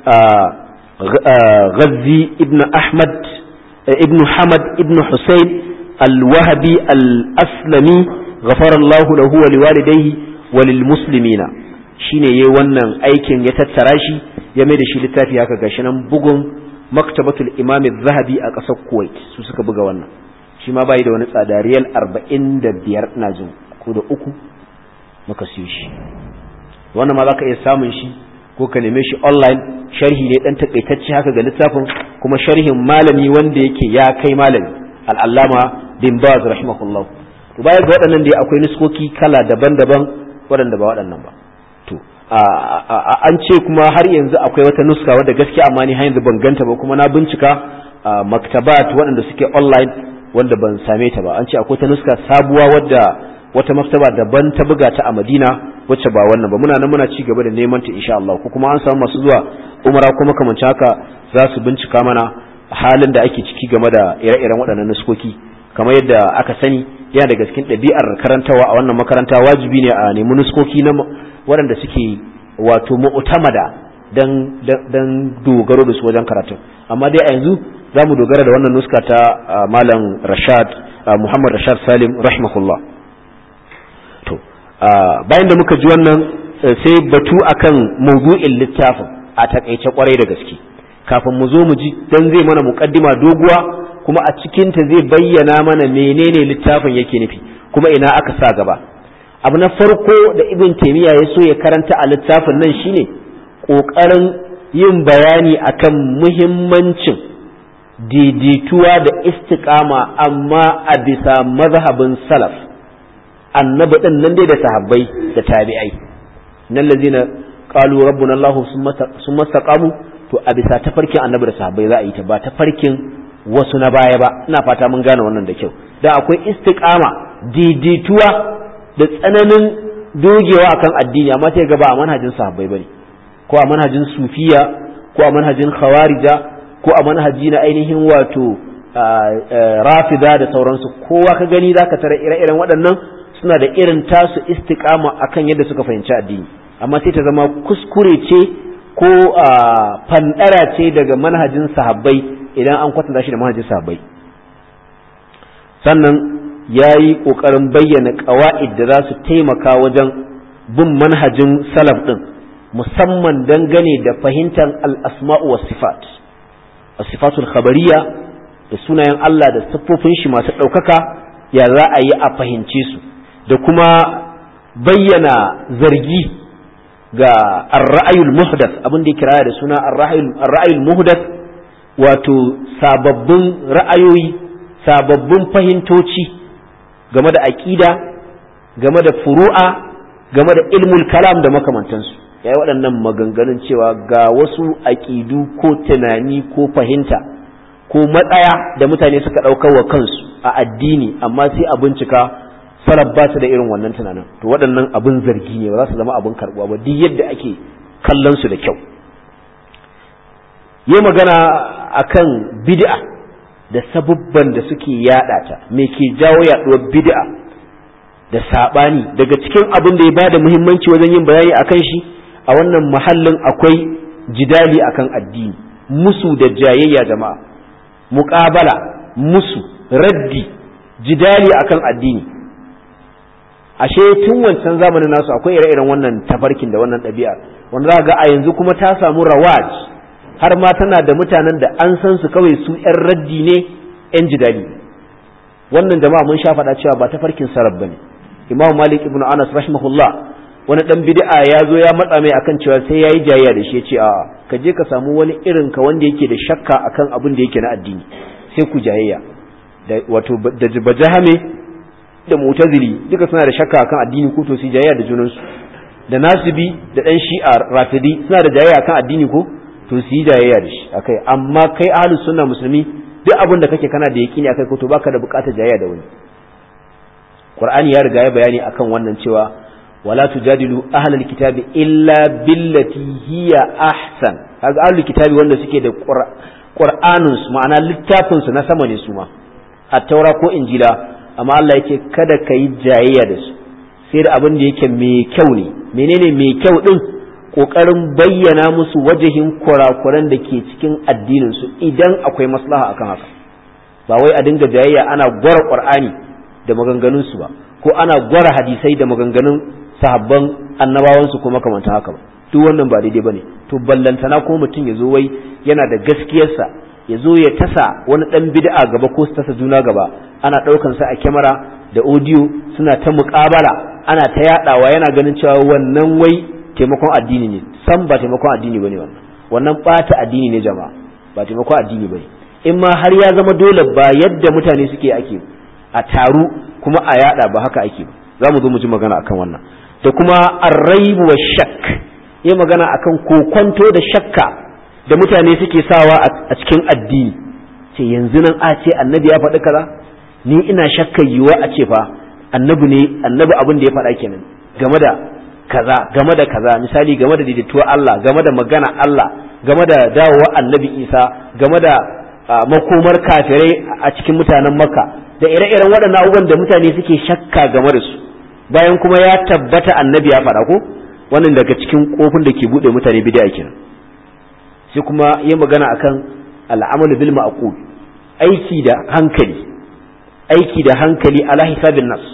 غزي ابن أحمد ابن حمد ابن حسين الوهبي الأسلمي غفر الله له ولوالديه وللمسلمين shine yayi wannan aikin ya tattara shi ya mai da shi littafi haka gashi nan bugun maktabatul imam zahabi a ƙasar kuwait su suka buga wannan shi ma bai da wani tsada riyal arba'in da biyar ina jin ko da uku muka siyo shi wannan ma za ka iya samun shi ko ka neme shi online sharhi ne dan takaitacce haka ga littafin kuma sharhin malami wanda yake ya kai malami al'allama bin baz rahimahullah to baya ga waɗannan dai akwai nuskoki kala daban-daban waɗanda ba waɗannan ba to an ce kuma har yanzu akwai wata nuska wadda gaskiya amma ni har yanzu ban ganta ba kuma na bincika maktabat waɗanda suke online wanda ban same ta ba an ce akwai ta nuska sabuwa wadda wata maktaba daban ta buga ta a Madina wacce ba wannan ba muna nan muna ci gaba da neman ta insha Allah ko kuma an samu masu zuwa umara kuma kamar haka za su bincika mana halin da ake ciki game da ire-iren waɗannan nuskoki kamar yadda aka sani yana daga cikin ɗabi'ar karantawa a wannan makaranta wajibi ne a nemi nuskoki na waɗanda suke wato mu'tamada dan dan dogaro da su wajen karatu amma dai a yanzu za mu dogara da wannan nuska ta malam Rashad Muhammad Rashad Salim rahimahullah to bayan da muka ji wannan sai batu akan mawdu'in littafin a takaice kwarai da gaske kafin mu zo mu ji dan zai mana muqaddima doguwa kuma a cikin ta zai bayyana mana menene littafin yake nufi kuma ina aka sa gaba abu na farko da ibn taymiya ya so ya karanta a littafin nan shine kokarin yin bayani akan muhimmancin daidaituwa da istiqama amma a bisa mazhabin salaf annabi din nan dai da sahabbai da tabi'ai nan lazina qalu rabbuna allah summa istaqamu to a bisa tafarkin annabi da sahabbai za a yi ta ba tafarkin wasu na baya ba ina fata mun gane wannan da kyau da akwai istiqama daidaituwa da tsananin dogewa akan addini amma sai ga ba a manhajin sahabbai bane ko a manhajin sufiya ko a manhajin khawarija ko a manhaji na ainihin wato rafida da sauransu kowa ka gani zaka tara ire-iren waɗannan suna da irin tasu istiqama akan yadda suka fahimci addini amma sai ta zama kuskure ce ko fandara ce daga manhajin sahabbai idan an kwatanta shi da manhajin sahabbai sannan ya yi ƙoƙarin bayyana ƙawa'id da za su taimaka wajen bin manhajin salaf ɗin musamman dangane da fahimtar al'asma'u wa sifat sifatul khabariya da sunayen Allah da siffofin shi masu ɗaukaka ya za a yi a fahimce su da kuma bayyana zargi ga ar-ra'ayul muhdath abin da ya kira da suna ar-ra'ayul muhdath wato sababbin ra'ayoyi sababbin fahimtoci game da aƙida game da furu'a game da ilmul kalam da makamantansu ya yi waɗannan maganganun cewa ga wasu aƙidu ko tunani ko fahimta ko matsaya da mutane suka ɗaukar wa kansu a addini amma sai a bincika salaf ba su da irin wannan tunanin to waɗannan abin zargi ne ba za su zama abin karɓuwa ba duk yadda ake kallon su da kyau yi magana akan bid'a da sabubban da suke yaɗa ta me ke jawo yaɗuwar bid'a da saɓani daga cikin abin da ya ba da muhimmanci wajen yin bayani akan shi a wannan mahallin akwai jidali akan addini musu da jayayya jama'a muƙabala musu raddi jidali akan addini ashe tun wancan zamanin nasu akwai ire-iren wannan tafarkin da wannan ɗabi'a wanda za ga a yanzu kuma ta samu rawaj har ma tana da mutanen da an san su kawai su 'yan raddi ne 'yan jidali wannan jama'a mun sha faɗa cewa ba tafarkin sarab bane imam malik ibn anas rahimahullah wani dan bid'a ya zo ya matsa mai akan cewa sai yayi jayayya da shi ya ce a ka je ka samu wani irin ka wanda yake da shakka akan abin da yake na addini sai ku jayayya da wato da bajahame da mutazili duka suna da shakka akan addini ko to su jayayya da junansu da nasibi da dan shi'a rafidi suna da jayayya akan addini ko to su yi jayayya da shi akai amma kai ahlus sunna musulmi duk abin da kake kana da yaqini akai ko to baka da bukatar jayayya da wani qur'ani ya riga ya bayani akan wannan cewa wala tujadilu ahlal kitabi illa billati hiya ahsan kaga ahlul kitabi wanda suke da qur'anun su ma'ana littafin su na sama ne su ma at-taura ko injila amma Allah yake kada kai jayayya da su sai da abin da yake mai kyau ne menene mai kyau din kokarin bayyana musu wajahin kurakuran da ke cikin addinin su idan akwai maslaha akan haka ba wai a dinga jayayya ana gwara qur'ani da maganganun su ba ko ana gwara hadisai da maganganun sahabban annabawansu ko makamantan haka ba duk wannan ba daidai bane to ballantana ko mutum ya zo wai yana da gaskiyarsa ya zo ya tasa wani dan bid'a gaba ko su tasa juna gaba ana daukan sa a kyamara da audio suna ta muƙabala ana ta yadawa yana ganin cewa wannan wai taimakon addini ne san ba taimakon addini bane wannan wannan bata addini ne jama'a ba taimakon addini bane in ma har ya zama dole ba yadda mutane suke ake a taru kuma a yada ba haka ake ba za mu zo mu ji magana akan wannan da kuma arraibu wa shak yi magana akan kokonto da shakka da mutane suke sawa a cikin addini ce yanzu nan a ce annabi ya faɗi kaza ni ina shakka yiwa a ce fa annabi ne annabi abin da ya faɗa kenan game da kaza game da kaza misali game da daidaituwar Allah game da magana Allah game da dawowa annabi Isa game da makomar kafirai a cikin mutanen Makka da ire-iren waɗannan abubuwan da mutane suke shakka game da su bayan kuma ya tabbata annabi ya faɗa ko wannan daga cikin kofin da ke buɗe mutane bid'a kenan sai kuma yi magana akan al'amalu bil ma'qul aiki da hankali aiki da hankali ala hisabin nas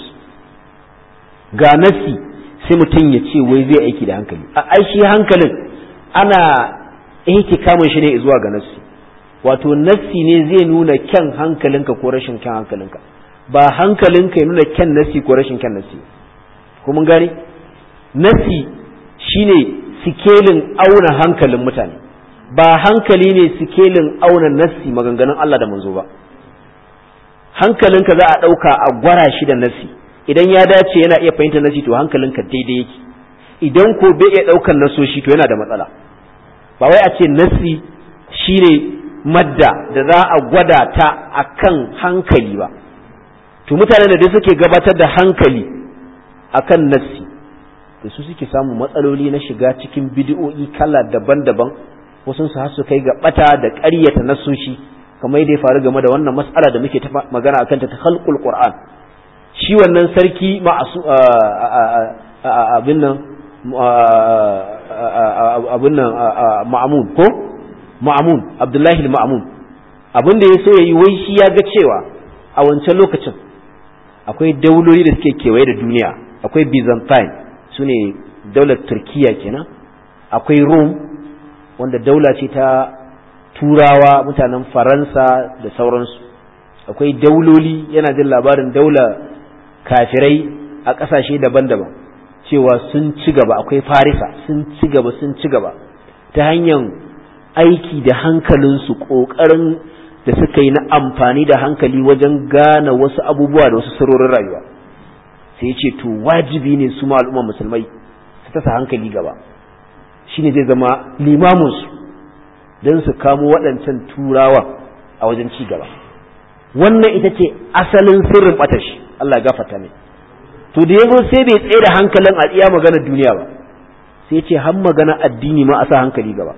ga nasi sai mutum ya ce wai zai aiki da hankali a aishi hankalin ana kamun shi ne zuwa ga nasi wato nasi ne zai nuna kyan hankalinka ko rashin kyan hankalinka ba hankalinka ya nuna kyan nasi ko rashin kyan nasi kuma gani nasi shine sikelin auna hankalin mutane ba hankali ne sikelin auna nasi maganganun Allah da manzo ba hankalinka za a ɗauka a gwara shi da nasi idan ya dace yana iya fahimtar nasi to hankalinka daidai yake idan ko bai iya ɗaukar nasoshi to yana da matsala ba wai a ce nasi shine madda da za a gwada ta akan hankali ba to mutanen da dai suke gabatar da hankali akan nassi da su suke samun matsaloli na shiga cikin bidi'o'i kala daban-daban wasu su su kai ga bata da ƙaryata nassoshi kamar yadda ya faru game da wannan mas'ala da muke magana akan ta khalqul qur'an shi wannan sarki ma'asu abin nan abin nan ma'amun ko ma'amun abdullahi ma'amun abin da ya so ya yi wai shi ya ga cewa a wancan lokacin akwai dauloli da suke kewaye da duniya akwai byzantine su ne daular turkiya kenan akwai rome wanda daula ce ta turawa mutanen faransa da sauransu akwai dauloli yana jin labarin daula kafirai a ƙasashe daban-daban cewa sun ci gaba akwai farisa sun ci gaba sun ci gaba ta hanyar aiki da hankalinsu ƙoƙarin da suka yi na amfani da hankali wajen gane wasu abubuwa da wasu sarorin rayuwa sai ce to wajibi ne su ma al'umma musulmai su tasa hankali gaba shine zai zama limaminsu don su kamo waɗancan turawa a wajen ci gaba wannan ita ce asalin sirrin ɓatashi Allah ya gafarta mai to da yazo sai bai tsaye da hankalin a iya magana duniya ba sai ce har magana addini ma a sa hankali gaba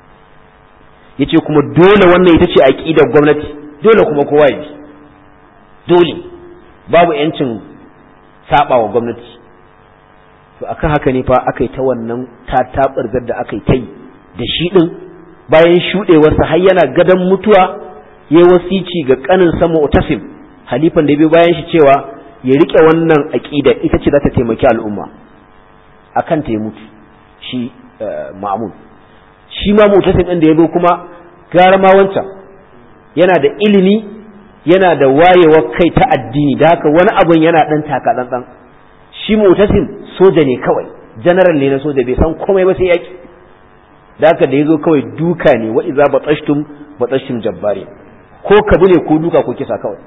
yace kuma dole wannan ita ce aqidar gwamnati dole kuma kowa ya bi dole babu yancin saba wa gwamnati to akan haka ne fa aka yi ta wannan tatabarzar da aka yi ta yi da shi din bayan shudewarsa har yana gadan mutuwa ya wasici ga kanin sama utasim halifan da bai bayan shi cewa ya rike wannan aqida ita ce za ta taimaki al'umma akan ta mutu shi ma'mun shi ma mutasim din da ya zo kuma gara ma wancan yana da ilimi yana da wayewar kai ta addini da haka wani abun yana dan taka dan shi mutasim soja ne kawai general ne na soja bai san komai ba sai yaki da haka da yazo kawai duka ne wa iza batashtum batashtum jabbari ko kabu ne ko duka ko kisa kawai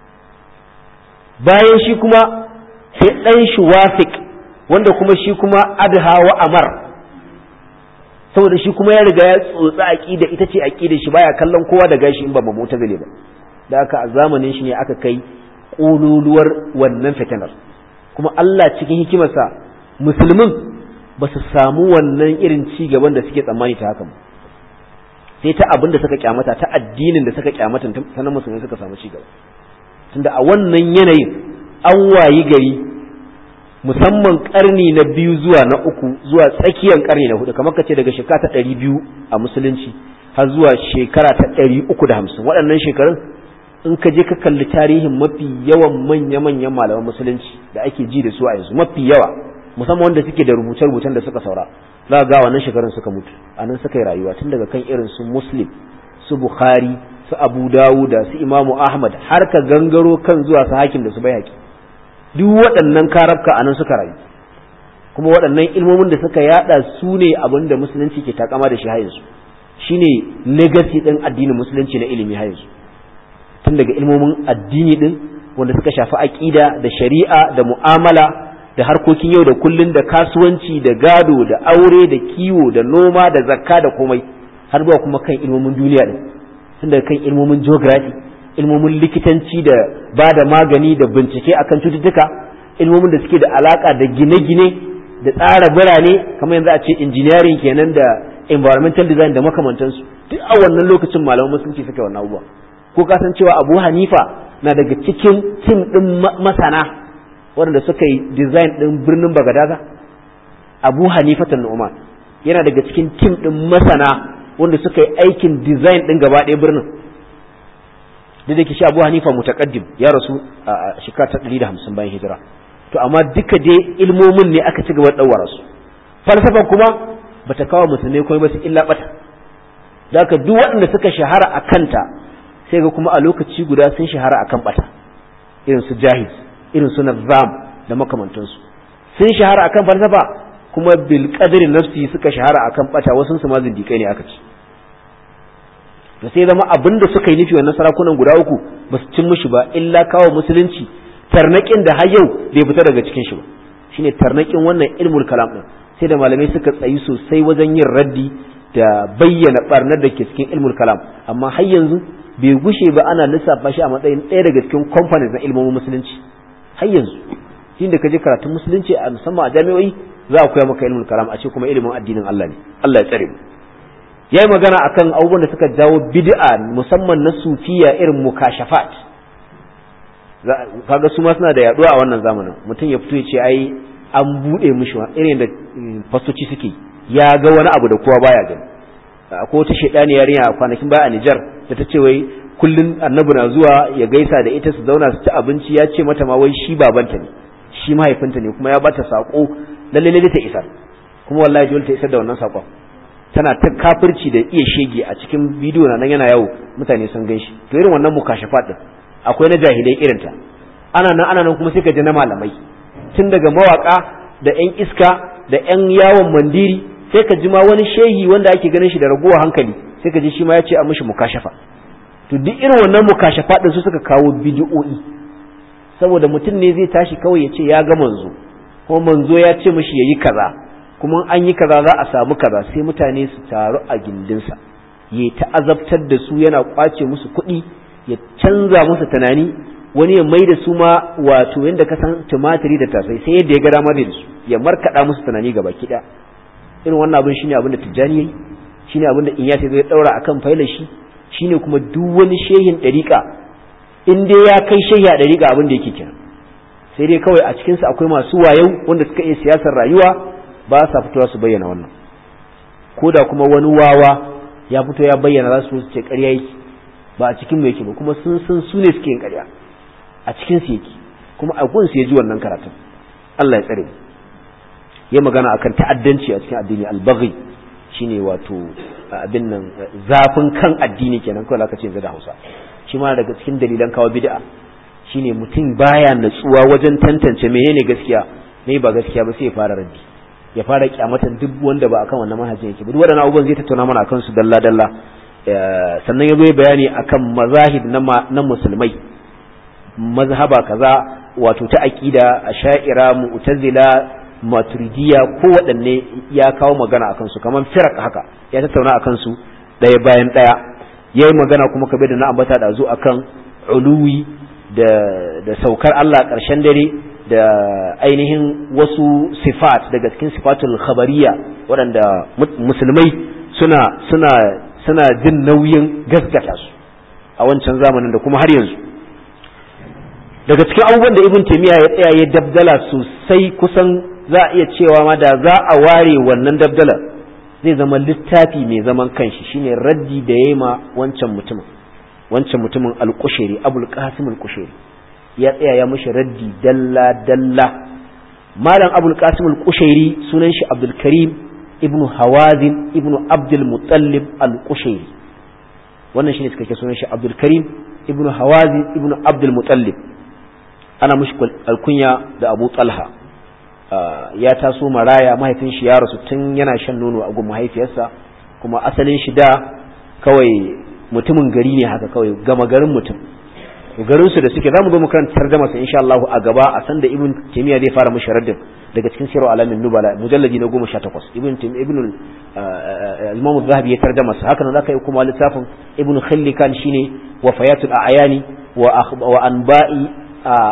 bayan shi kuma sai dan shi wafiq wanda kuma shi kuma adha wa amar saboda shi kuma ya riga ya tsotsa aqida ita ce aqida shi baya kallon kowa da gashi in ba mu'tazili ba da haka a zamanin shi ne aka kai kololuwar wannan fitinar kuma Allah cikin hikimarsa musulmin ba su samu wannan irin ci gaban da suke tsammani ta haka sai ta abin da suka kyamata ta addinin da suka kyamata sanan musulmai suka samu ci gaba tunda a wannan yanayin an wayi gari musamman karni na biyu zuwa na uku zuwa tsakiyar karni na hudu kamar kace daga shekara ta ɗari biyu a musulunci har zuwa shekara ta ɗari uku da hamsin waɗannan shekarun in ka je ka kalli tarihin mafi yawan manya-manyan malaman musulunci da ake ji da su a yanzu mafi yawa musamman wanda suke da rubuce-rubucen da suka saura za ga wannan shekarun suka mutu a nan suka yi rayuwa tun daga kan irin su muslim su bukhari su abu dawuda su imamu ahmad har ka gangaro kan zuwa su hakim da su bai duk waɗannan karabka a nan suka rayu kuma waɗannan ilmomin da suka yada su ne abin da musulunci ke takama da shi har yanzu shine legacy ɗin addinin musulunci na ilimi har yanzu tun daga ilmomin addini ɗin wanda suka shafi aƙida da shari'a da mu'amala da harkokin yau da kullun da kasuwanci da gado da aure da kiwo da noma da zakka da komai har zuwa kuma kan ilmomin duniya ɗin tun daga kan ilmomin geography ilmomin likitanci da ba da magani da bincike akan cututtuka ilmomin da suke da alaka da gine-gine da tsara birane kamar yanzu a ce engineering kenan da environmental design da makamantansu duk a wannan lokacin malaman musulunci suka wannan abubuwa ko ka san cewa Abu Hanifa na daga cikin tim din masana waɗanda suka yi design din birnin Bagadaza Abu Hanifa Nu'man yana daga cikin tim din masana wanda suka yi aikin design din gaba ɗaya birnin da da ke shi abu hanifa mutaqaddim ya rasu a shekara ta 150 bayan hijira to amma duka dai ilmomin ne aka ci gaba da dawara su falsafa kuma bata kawo musulmai komai ba su illa bata da haka duk waɗanda suka shahara a kanta sai ga kuma a lokaci guda sun shahara akan bata irin su jahiz irin su nazam da makamantansu sun shahara akan falsafa kuma bil qadri nafsi suka shahara akan bata wasu su ma zindikai ne aka ci to sai zama abin da suka yi nufi wannan sarakunan guda uku ba su cin mushi ba illa kawo musulunci tarnaƙin da har yau bai fita daga cikin shi ba shine tarnaƙin wannan ilmul kalam din sai da malamai suka tsayi sosai wajen yin raddi da bayyana barnar da ke cikin ilmul kalam amma har yanzu bai gushe ba ana lissafa shi a matsayin ɗaya daga cikin components na ilmomin musulunci har yanzu shi da ka je karatun musulunci a musamman a jami'o'i za a koya maka ilmul kalam a ce kuma ilimin addinin Allah ne Allah ya tsare mu ya yi magana akan abubuwan da suka jawo bid'a musamman na sufiya irin mukashafat kaga su ma suna da yaduwa a wannan zamanin mutum ya fito ya ce ai an buɗe mishi irin da fastoci suke ya ga wani abu da kowa baya gani akwai wata shaidani yarinya a kwanakin baya a Nijar da ta ce wai kullun annabi na zuwa ya gaisa da ita su zauna su ci abinci ya ce mata ma wai shi babanta ne shi mahaifinta ne kuma ya bata sako lalle lalle ta isar kuma wallahi dole ta isar da wannan sakon tana ta kafirci da iya shege a cikin bidiyo na nan yana yawo mutane sun gan shi to irin wannan mukashafat din akwai na jahilai irin ta ana nan ana nan kuma sai ka ji na malamai tun daga mawaka da yan iska da yan yawon mandiri sai ka ji ma wani shehi wanda ake ganin shi da raguwa hankali sai ka ji shi ma ya ce a mishi mukashafa to duk irin wannan mukashafa din su suka kawo bidiyo'i saboda mutum ne zai tashi kawai ya ce ya ga manzo kuma manzo ya ce mishi yayi kaza kuma an yi kaza za a samu kaza sai mutane su taru a gindinsa ya ta azabtar da su yana kwace musu kuɗi ya canza musu tunani wani ya mai da su ma wato yadda ka san tumatiri da tasai sai yadda ya ga dama da su ya markaɗa musu tunani gaba kiɗa irin wannan abin shine abin da tijjani yayi shine abin da in ya zai daura akan failar shi shine kuma duk wani shehin ɗariƙa in dai ya kai shehi a ɗariƙa abin da yake kira sai dai kawai a cikinsu akwai masu wayau wanda suka iya siyasar rayuwa ba sa fitowa su bayyana wannan ko da kuma wani wawa ya fito ya bayyana za su ce ƙarya yake ba a cikin mu yake ba kuma sun san su ne suke yin ƙarya a cikin su yake kuma a gunsu ya ji wannan karatun Allah ya tsare ya magana akan ta'addanci a cikin addini albaghi shine wato abin nan zafin kan addini kenan kawai aka ce yanzu da Hausa shi ma daga cikin dalilan kawo bid'a shine mutum baya natsuwa wajen tantance menene gaskiya me ba gaskiya ba sai ya fara raddi ya fara kyamatan duk wanda ba akan wannan manhajin yake duk wadannan abubuwan zai tattauna mana akan su dalla dalla sannan ya zo bayani akan mazahib na musulmai mazhaba kaza wato ta aqida asha'ira mu'tazila maturidiya ko waɗanne ya kawo magana akan su kamar firak haka ya tattauna akan su ɗaya bayan ɗaya ya yi magana kuma kabe da na ambata da zo akan uluwi da, da saukar Allah ƙarshen dare da ainihin wasu sifat daga cikin sifatul khabariya waɗanda musulmai suna suna suna jin nauyin gaskata su a wancan zamanin da kuma har yanzu daga cikin abubuwan da ibn taymiya ya tsaya ya dabdala sosai kusan za a iya cewa ma da za a ware wannan dabdalar zai zama littafi mai zaman kanshi shine raddi da yayi ma wancan mutumin wancan mutumin al-Qushayri Abul Qasim al-Qushayri ya tsaya ya mishi raddi dalla dalla malam Abul Qasim al-Qushayri sunan shi Abdul Karim ibn Hawazin ibn Abdul Muttalib al-Qushayri wannan shine suka ke sunan shi Abdul Karim ibn Hawazin ibn Abdul Muttalib ana mishi alkunya da Abu Talha ya taso maraya mahaifin shi ya rasu tun yana shan nono a gun mahaifiyarsa kuma asalin shi da kawai mutumin gari ne haka kawai gama garin mutum garin su da suke zamu zo mu kan tarjama sa insha Allah a gaba a san da ibn taymiya zai fara mushi raddin daga cikin sirru alamin nubala mujalladi na 18 ibn ibn al-imam az-zahabi ya tarjama sa haka nan zaka yi kuma littafin ibn khallikan shine wafayatul a'yani wa wa anba'i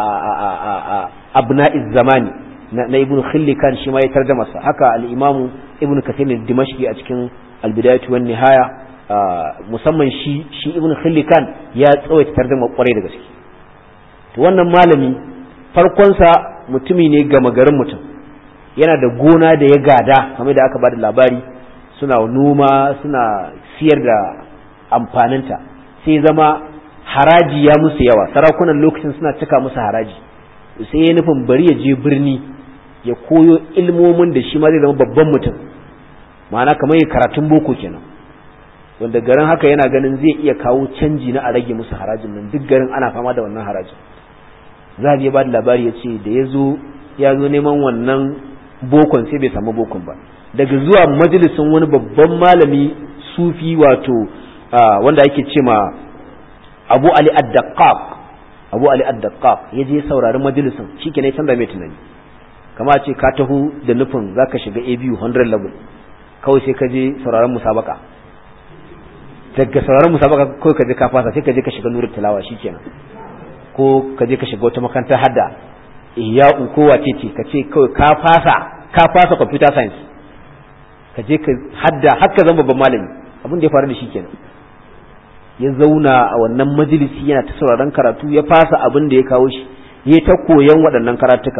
abna'iz zamani na ibn khillikan shi ma ya tarjama sa haka al-imam ibn kathir dimashqi a cikin al-bidayatu wan nihaya musamman shi shi ibn khillikan ya tsawaita tarjama kwarai da gaske to wannan malami farkon sa mutumi ne gama garin mutum yana da gona da ya gada kamar da aka bada labari suna noma suna siyar da amfaninta sai zama haraji ya musu yawa sarakunan lokacin suna cika musu haraji sai ya nufin bari ya je birni ya koyo ilmomin da shi ma zai zama babban mutum ma'ana kamar ya karatun boko kenan wanda garin haka yana ganin zai iya kawo canji na a rage musu harajin nan duk garin ana fama da wannan harajin za a ba da labari ya ce da ya zo ya zo neman wannan bokon sai bai samu bokon ba daga zuwa majalisin wani babban malami sufi wato wanda ake ce ma abu ali ad-daqqaq abu ali ad-daqqaq ya je saurari majalisin shike ne canza mai tunani kama ce ka taho da nufin zaka shiga ABU 100 level kawai sai ka je sauraron musabaka daga sauraron musabaka kawai ka je ka fasa sai ka je ka shiga nurul tilawa shikenan ko ka je ka shiga wata makarantar hadda ihya'u ko wace ce ka ce kawai ka fasa ka fasa computer science ka je ka hadda har ka zama babban malami abin da ya faru da shi kenan ya zauna a wannan majalisi yana ta sauraron karatu ya fasa abin da ya kawo shi ya ta koyan waɗannan karatuka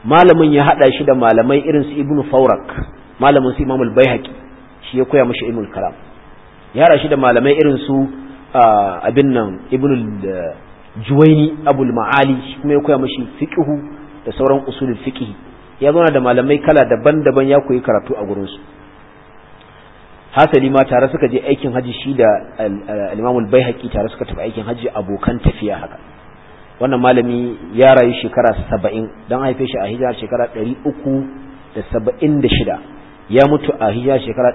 malamin ya hada shi da malamai irin su ibnu faurak malamin su imamul baihaqi shi ya koya mashi ilmul kalam ya hada shi da malamai irin su abin nan ibnu juwaini abul ma'ali shi kuma ya koya mashi fiqhu da sauran usulul fiqh ya zauna da malamai kala daban-daban ya koyi karatu a gurin su hasali ma tare suka je aikin haji shi da al-imam al-baihaqi tare suka tafi aikin haji abokan tafiya haka wannan malami ya rayu shekara 70 dan haife shi a hijira shekara 376 ya mutu a hijira shekara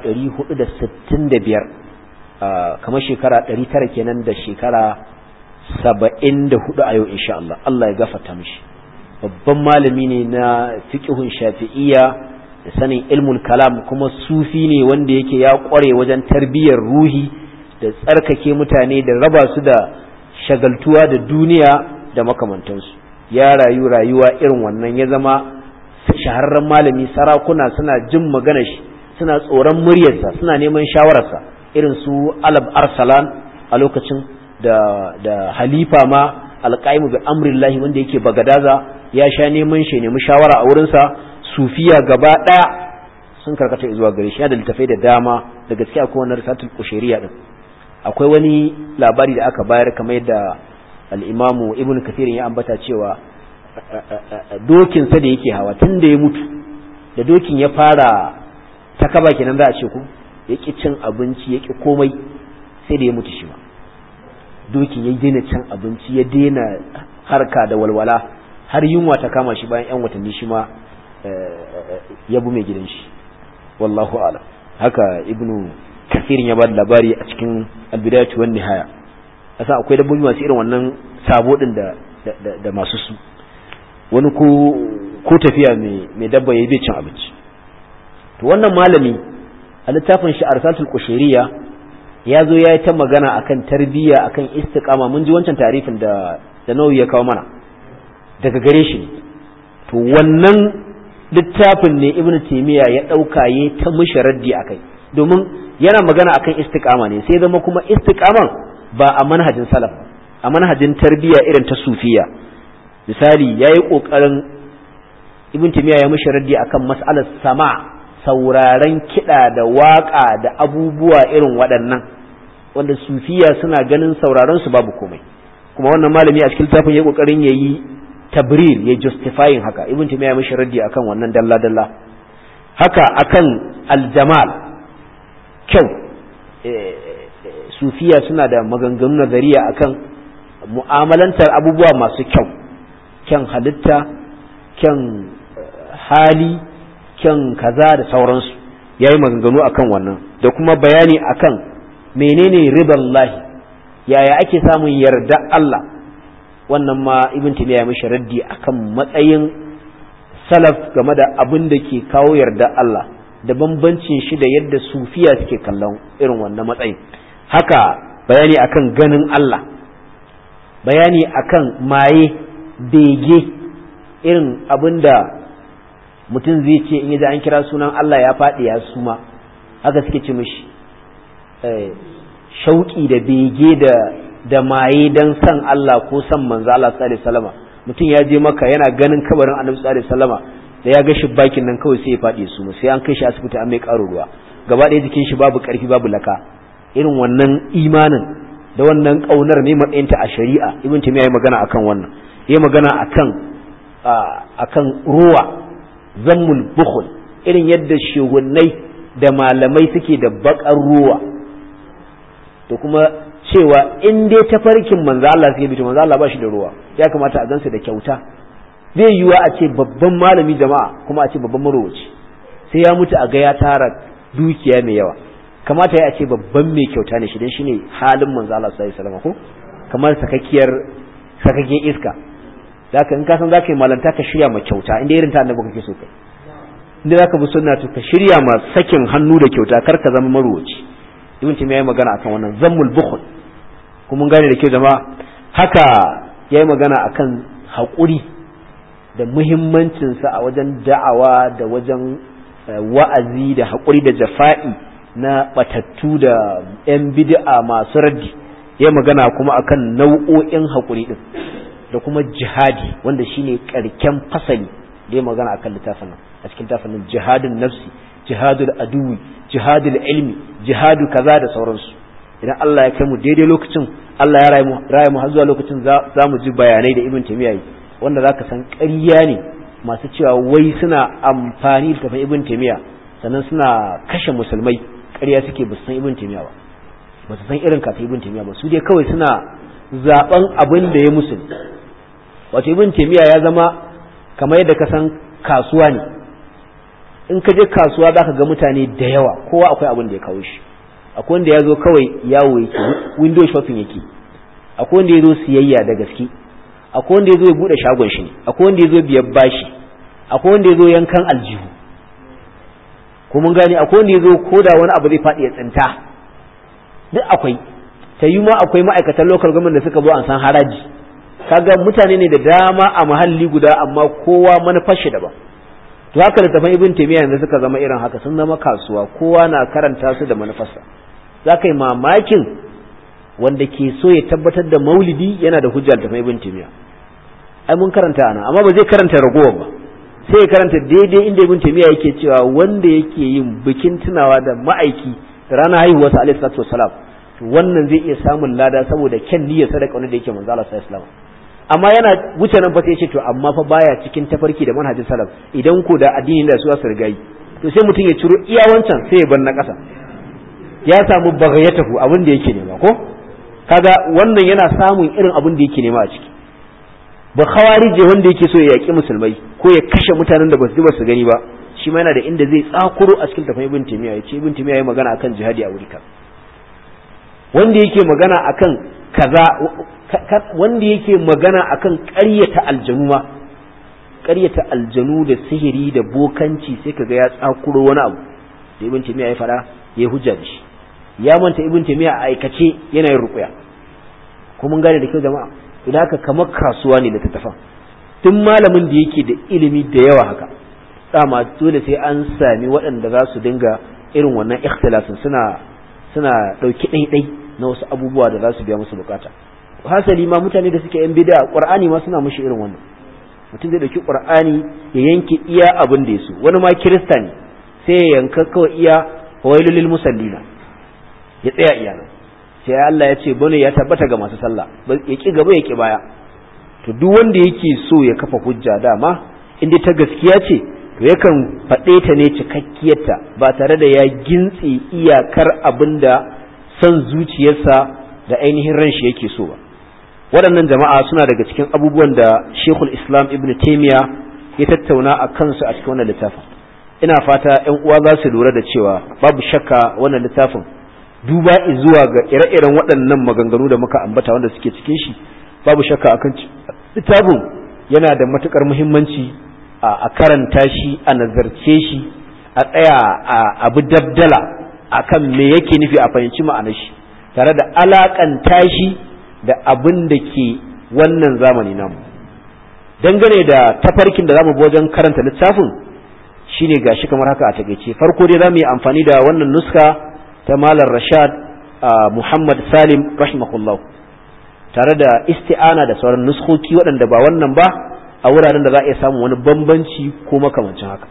465 kamar shekara 900 kenan da shekara 74 a yau insha Allah Allah ya gafarta mishi babban malami ne na fiqhun shafi'iyya da sanin ilmul kalam kuma sufi ne wanda yake ya kware wajen tarbiyyar ruhi da tsarkake mutane da raba su da shagaltuwa da duniya da makamantansu ya rayu rayuwa irin wannan ya zama shahararren malami sarakuna suna jin magana shi suna tsoron muryarsa suna neman shawararsa irin su alab arsalan a lokacin da da halifa ma alqaimu bi amrillahi wanda yake bagadaza ya sha neman shi nemi shawara a wurinsa sufiya gaba ɗaya sun karkata zuwa gare shi da littafai da dama da gaskiya akwai wannan risatul kushairiya din akwai wani labari da aka bayar kamar yadda al-imamu ibnu kathir ya ambata cewa dokin sa da yake hawa tun da ya mutu da dokin ya fara ta kaba kenan za a ce ku yaki cin abinci yaki komai sai da ya mutu shi ma dokin ya daina cin abinci ya daina harka da walwala har yunwa ta kama shi bayan yan watanni shi ma ya bu mai gidan shi wallahu a'lam haka ibnu kathirin ya bada labari a cikin albidayatu wan nihaya asa akwai dabbobi masu irin wannan sabo din da da masu su wani ko ko tafiya mai mai dabba yayi bai cin abinci to wannan malami a littafin shi arsatul qushayriya ya zo ya yi ta magana akan tarbiyya akan istiqama mun ji wancan tarifin da da nawawi ya kawo mana daga gare shi to wannan littafin ne ibn taymiya ya dauka yi ta mishi raddi akai domin yana magana akan istiqama ne sai zama kuma istiqaman ba a manhajin salaf a manhajin tarbiyya irin ta sufiya misali yayi kokarin ibn taymiya ya mishi raddi akan mas'alar sama sauraren kiɗa da waƙa da abubuwa irin waɗannan wanda sufiya suna ganin sauraron su babu komai kuma wannan malami a cikin littafin ya kokarin yayi tabrir ya justifying haka ibn taymiya mishi raddi akan wannan dalla dalla haka akan aljamal kyau sufiya suna da maganganu nazariya akan mu'amalantar abubuwa masu kyau kyan halitta kyan hali kyan kaza da sauransu ya yi maganganu akan wannan da kuma bayani akan menene riban lahi yaya ake samun yarda Allah wannan ma ibn taymiya ya mishi raddi akan matsayin salaf game da abin da ke kawo yarda Allah da bambancin shi da yadda sufiya suke kallon irin wannan matsayin haka bayani akan ganin Allah bayani akan maye bege irin abin da mutum zai ce in yaji an kira sunan Allah ya faɗi ya suma haka suke ce mishi shauƙi da bege da da maye dan san Allah ko san manzo Allah sallallahu alaihi wasallama mutum ya je maka yana ganin kabarin Annabi sallallahu alaihi wasallama da ya ga shi bakin nan kawai sai ya faɗi su sai an kai shi asibiti an mai ƙaro ruwa gaba ɗaya jikin shi babu ƙarfi babu laka irin wannan imanin da wannan ƙaunar ne matsayinta a shari'a ibn taymiya ya magana akan wannan ya magana akan akan ruwa zammul bukhul irin yadda shehunnai da malamai suke da bakar ruwa da kuma cewa in dai tafarkin manzo Allah suke bito manzo Allah ba shi da ruwa ya kamata a gansa da kyauta zai yiwa a ce babban malami jama'a kuma a ce babban marowaci sai ya mutu a ga ya tara dukiya mai yawa kamata ya ce babban mai kyauta ne shi dan shine halin manzo Allah sallallahu alaihi wasallam ko kamar sakakkiyar sakakkiyar iska zaka in ka san zaka yi malanta ka shirya ma kyauta inda irin ta annabi kake so kai inda zaka bi sunna to ka shirya ma sakin hannu da kyauta kar ka zama marowaci ibn taymiya yayi magana akan wannan zammul bukhl kuma mun gane da kyau jama'a haka yayi magana akan haƙuri da muhimmancin sa a wajen da'awa da wajen wa'azi da haƙuri da jafa'i na batattu da yan bid'a masu raddi yayi magana kuma akan nau'o'in haƙuri din da kuma jihadi wanda shine karken fasali da ya magana akan littafin nan a cikin littafin nan jihadun nafsi jihadul aduwi jihadul ilmi jihadu kaza da sauransu idan Allah ya kai mu daidai lokacin Allah ya rayu mu har zuwa lokacin za mu ji bayanai da ibn taymiya yi wanda zaka san ƙarya ne masu cewa wai suna amfani da tafin ibn taymiya sannan suna kashe musulmai ƙarya suke ba su san ibn taymiya ba ba su san irin kafin ibn taymiya ba su dai kawai suna zaben abin da ya musu wato ibn taymiya ya zama kamar yadda ka san kasuwa ne in ka je kasuwa zaka ga mutane da yawa kowa akwai abin da ya kawo shi akwai wanda ya zo kawai yawo yake window shopping yake akwai wanda ya zo siyayya da gaske akwai wanda ya zo ya bude shagon shi ne akwai wanda ya zo biyar bashi akwai wanda ya zo yankan aljihu ko mun gane akwai wanda ya zo koda wani abu zai faɗi ya tsinta duk akwai ta yi ma akwai ma'aikatan local government da suka zo an san haraji kaga mutane ne da dama a muhalli guda amma kowa manufar shi daban to haka littafan ibn taymiya yanzu suka zama irin haka sun zama kasuwa kowa na karanta su da manufarsa za ka yi mamakin wanda ke so ya tabbatar da maulidi yana da hujja littafan ibn taymiya ai mun karanta ana amma ba zai karanta ragowar ba sai ya karanta daidai inda ibn taymiya yake cewa wanda yake yin bikin tunawa da ma'aiki da ranar haihuwarsa alaihi salatu wasalam to wannan zai iya samun lada saboda kyan niyyar sadaka wanda yake manzo Allah sallallahu alaihi wasallam amma yana wuce nan fa sai ce to amma fa baya cikin tafarki da manhajin salaf idan ko da addini da su su rigayi to sai mutum ya ciro iya wancan sai ya bar na ƙasa ya samu bagayatahu abin da yake nema ko kaga wannan yana samun irin abin da yake nema a ciki ba khawarije wanda yake so ya yaki musulmai ko ya kashe mutanen da ba su ba su gani ba shi ma yana da inda zai tsakuro a cikin tafai ibn timiya ya ce ibn timiya ya magana akan jihadi a wuri wanda yake magana akan kaza wanda yake magana akan ƙaryata aljanu ma ƙaryata aljanu da sihiri da bokanci sai kaga ya tsakuro wani abu da ibn timiya ya fada ya hujja da shi ya manta ibn timiya a aikace yana yin ruqya ko mun gane da kyau jama'a idan haka kamar kasuwa ne da tattafan tun malamin da yake da ilimi da yawa haka dama dole sai an sami waɗanda za su dinga irin wannan ikhtilafin suna suna ɗauki ɗaiɗai na wasu abubuwa da za su biya musu bukata hasali ma mutane da suke yan bid'a qur'ani ma suna mushi irin wannan mutum zai dauki qur'ani ya yanke iya abin da yaso wani ma kirista ne sai ya yanka kawai iya wailul lil musallina ya tsaya iya nan sai Allah ya ce bane ya tabbata ga masu sallah ya ki gaba ya ki baya to duk wanda yake so ya kafa hujja dama inda ta gaskiya ce to yakan faɗe ta ne cikakkiyarta ba tare da ya gintse iyakar abin da son zuciyarsa da ainihin ran shi yake so ba waɗannan jama'a suna daga cikin abubuwan da shekul islam ibn taimiya ya tattauna a kansu a cikin wannan littafin ina fata ‘yan uwa za su lura da cewa babu shakka wannan littafin duba zuwa ga ire-iren waɗannan maganganu da muka ambata wanda suke cikin shi babu shakka akan littafin yana da matukar muhimmanci a karanta shi a nazarce shi a tsaya a abu dabdala akan me yake nufi a fahimci ma'anar shi tare da alakanta shi da abin da ke wannan zamani namu dangane da tafarkin da zamu bi wajen karanta littafin shine gashi kamar haka a takeice farko dai zamu yi amfani da wannan nuska ta Malam Rashad Muhammad Salim rahimahullah tare da isti'ana da sauran nuskoki waɗanda ba wannan ba a wuraren da za a iya samun wani bambanci ko makamancin haka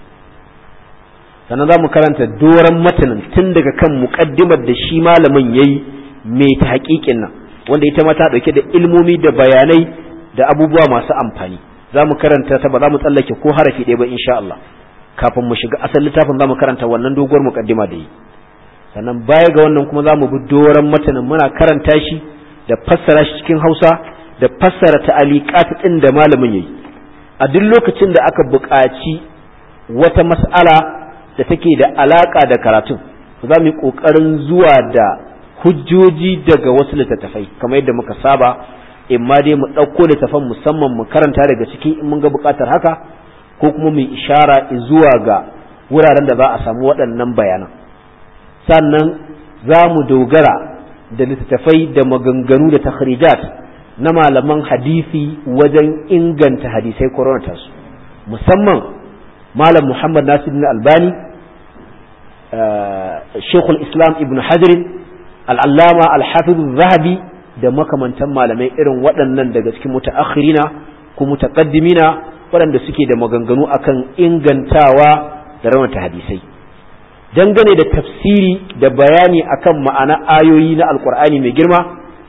sannan za mu karanta doron matanin tun daga kan muƙaddimar da shi malamin ya yi mai ta haƙiƙin nan wanda ita ma ta ɗauke da ilmomi da bayanai da abubuwa masu amfani za mu karanta ta ba za mu tsallake ko harafi ɗaya ba insha Allah kafin mu shiga asalin littafin za mu karanta wannan doguwar muƙaddima da yi sannan baya ga wannan kuma za mu bi doron matanin muna karanta shi da fassara shi cikin Hausa da fassara ta'aliqat ɗin da malamin yayi a duk lokacin da aka buƙaci wata mas'ala da take da alaka da karatun za mu yi ƙoƙarin zuwa da hujjoji daga wasu littattafai kamar yadda muka saba in ma dai mu ɗauko littattafan musamman mu karanta daga ciki in mun ga buƙatar haka ko kuma mu ishara zuwa ga wuraren da za a samu waɗannan bayanan sannan za mu dogara da littattafai da maganganu da takhrijat na malaman hadisi wajen inganta hadisai koronata su musamman malam muhammad nasiruddin albani shekul islam ibn hajarin al'allama alhafiz zahabi da makamantan malamai irin waɗannan daga cikin mutaakhirina ko mutaqaddimina waɗanda suke da maganganu akan ingantawa da raunata hadisai dangane da tafsiri da bayani akan ma'ana ayoyi na alkur'ani mai girma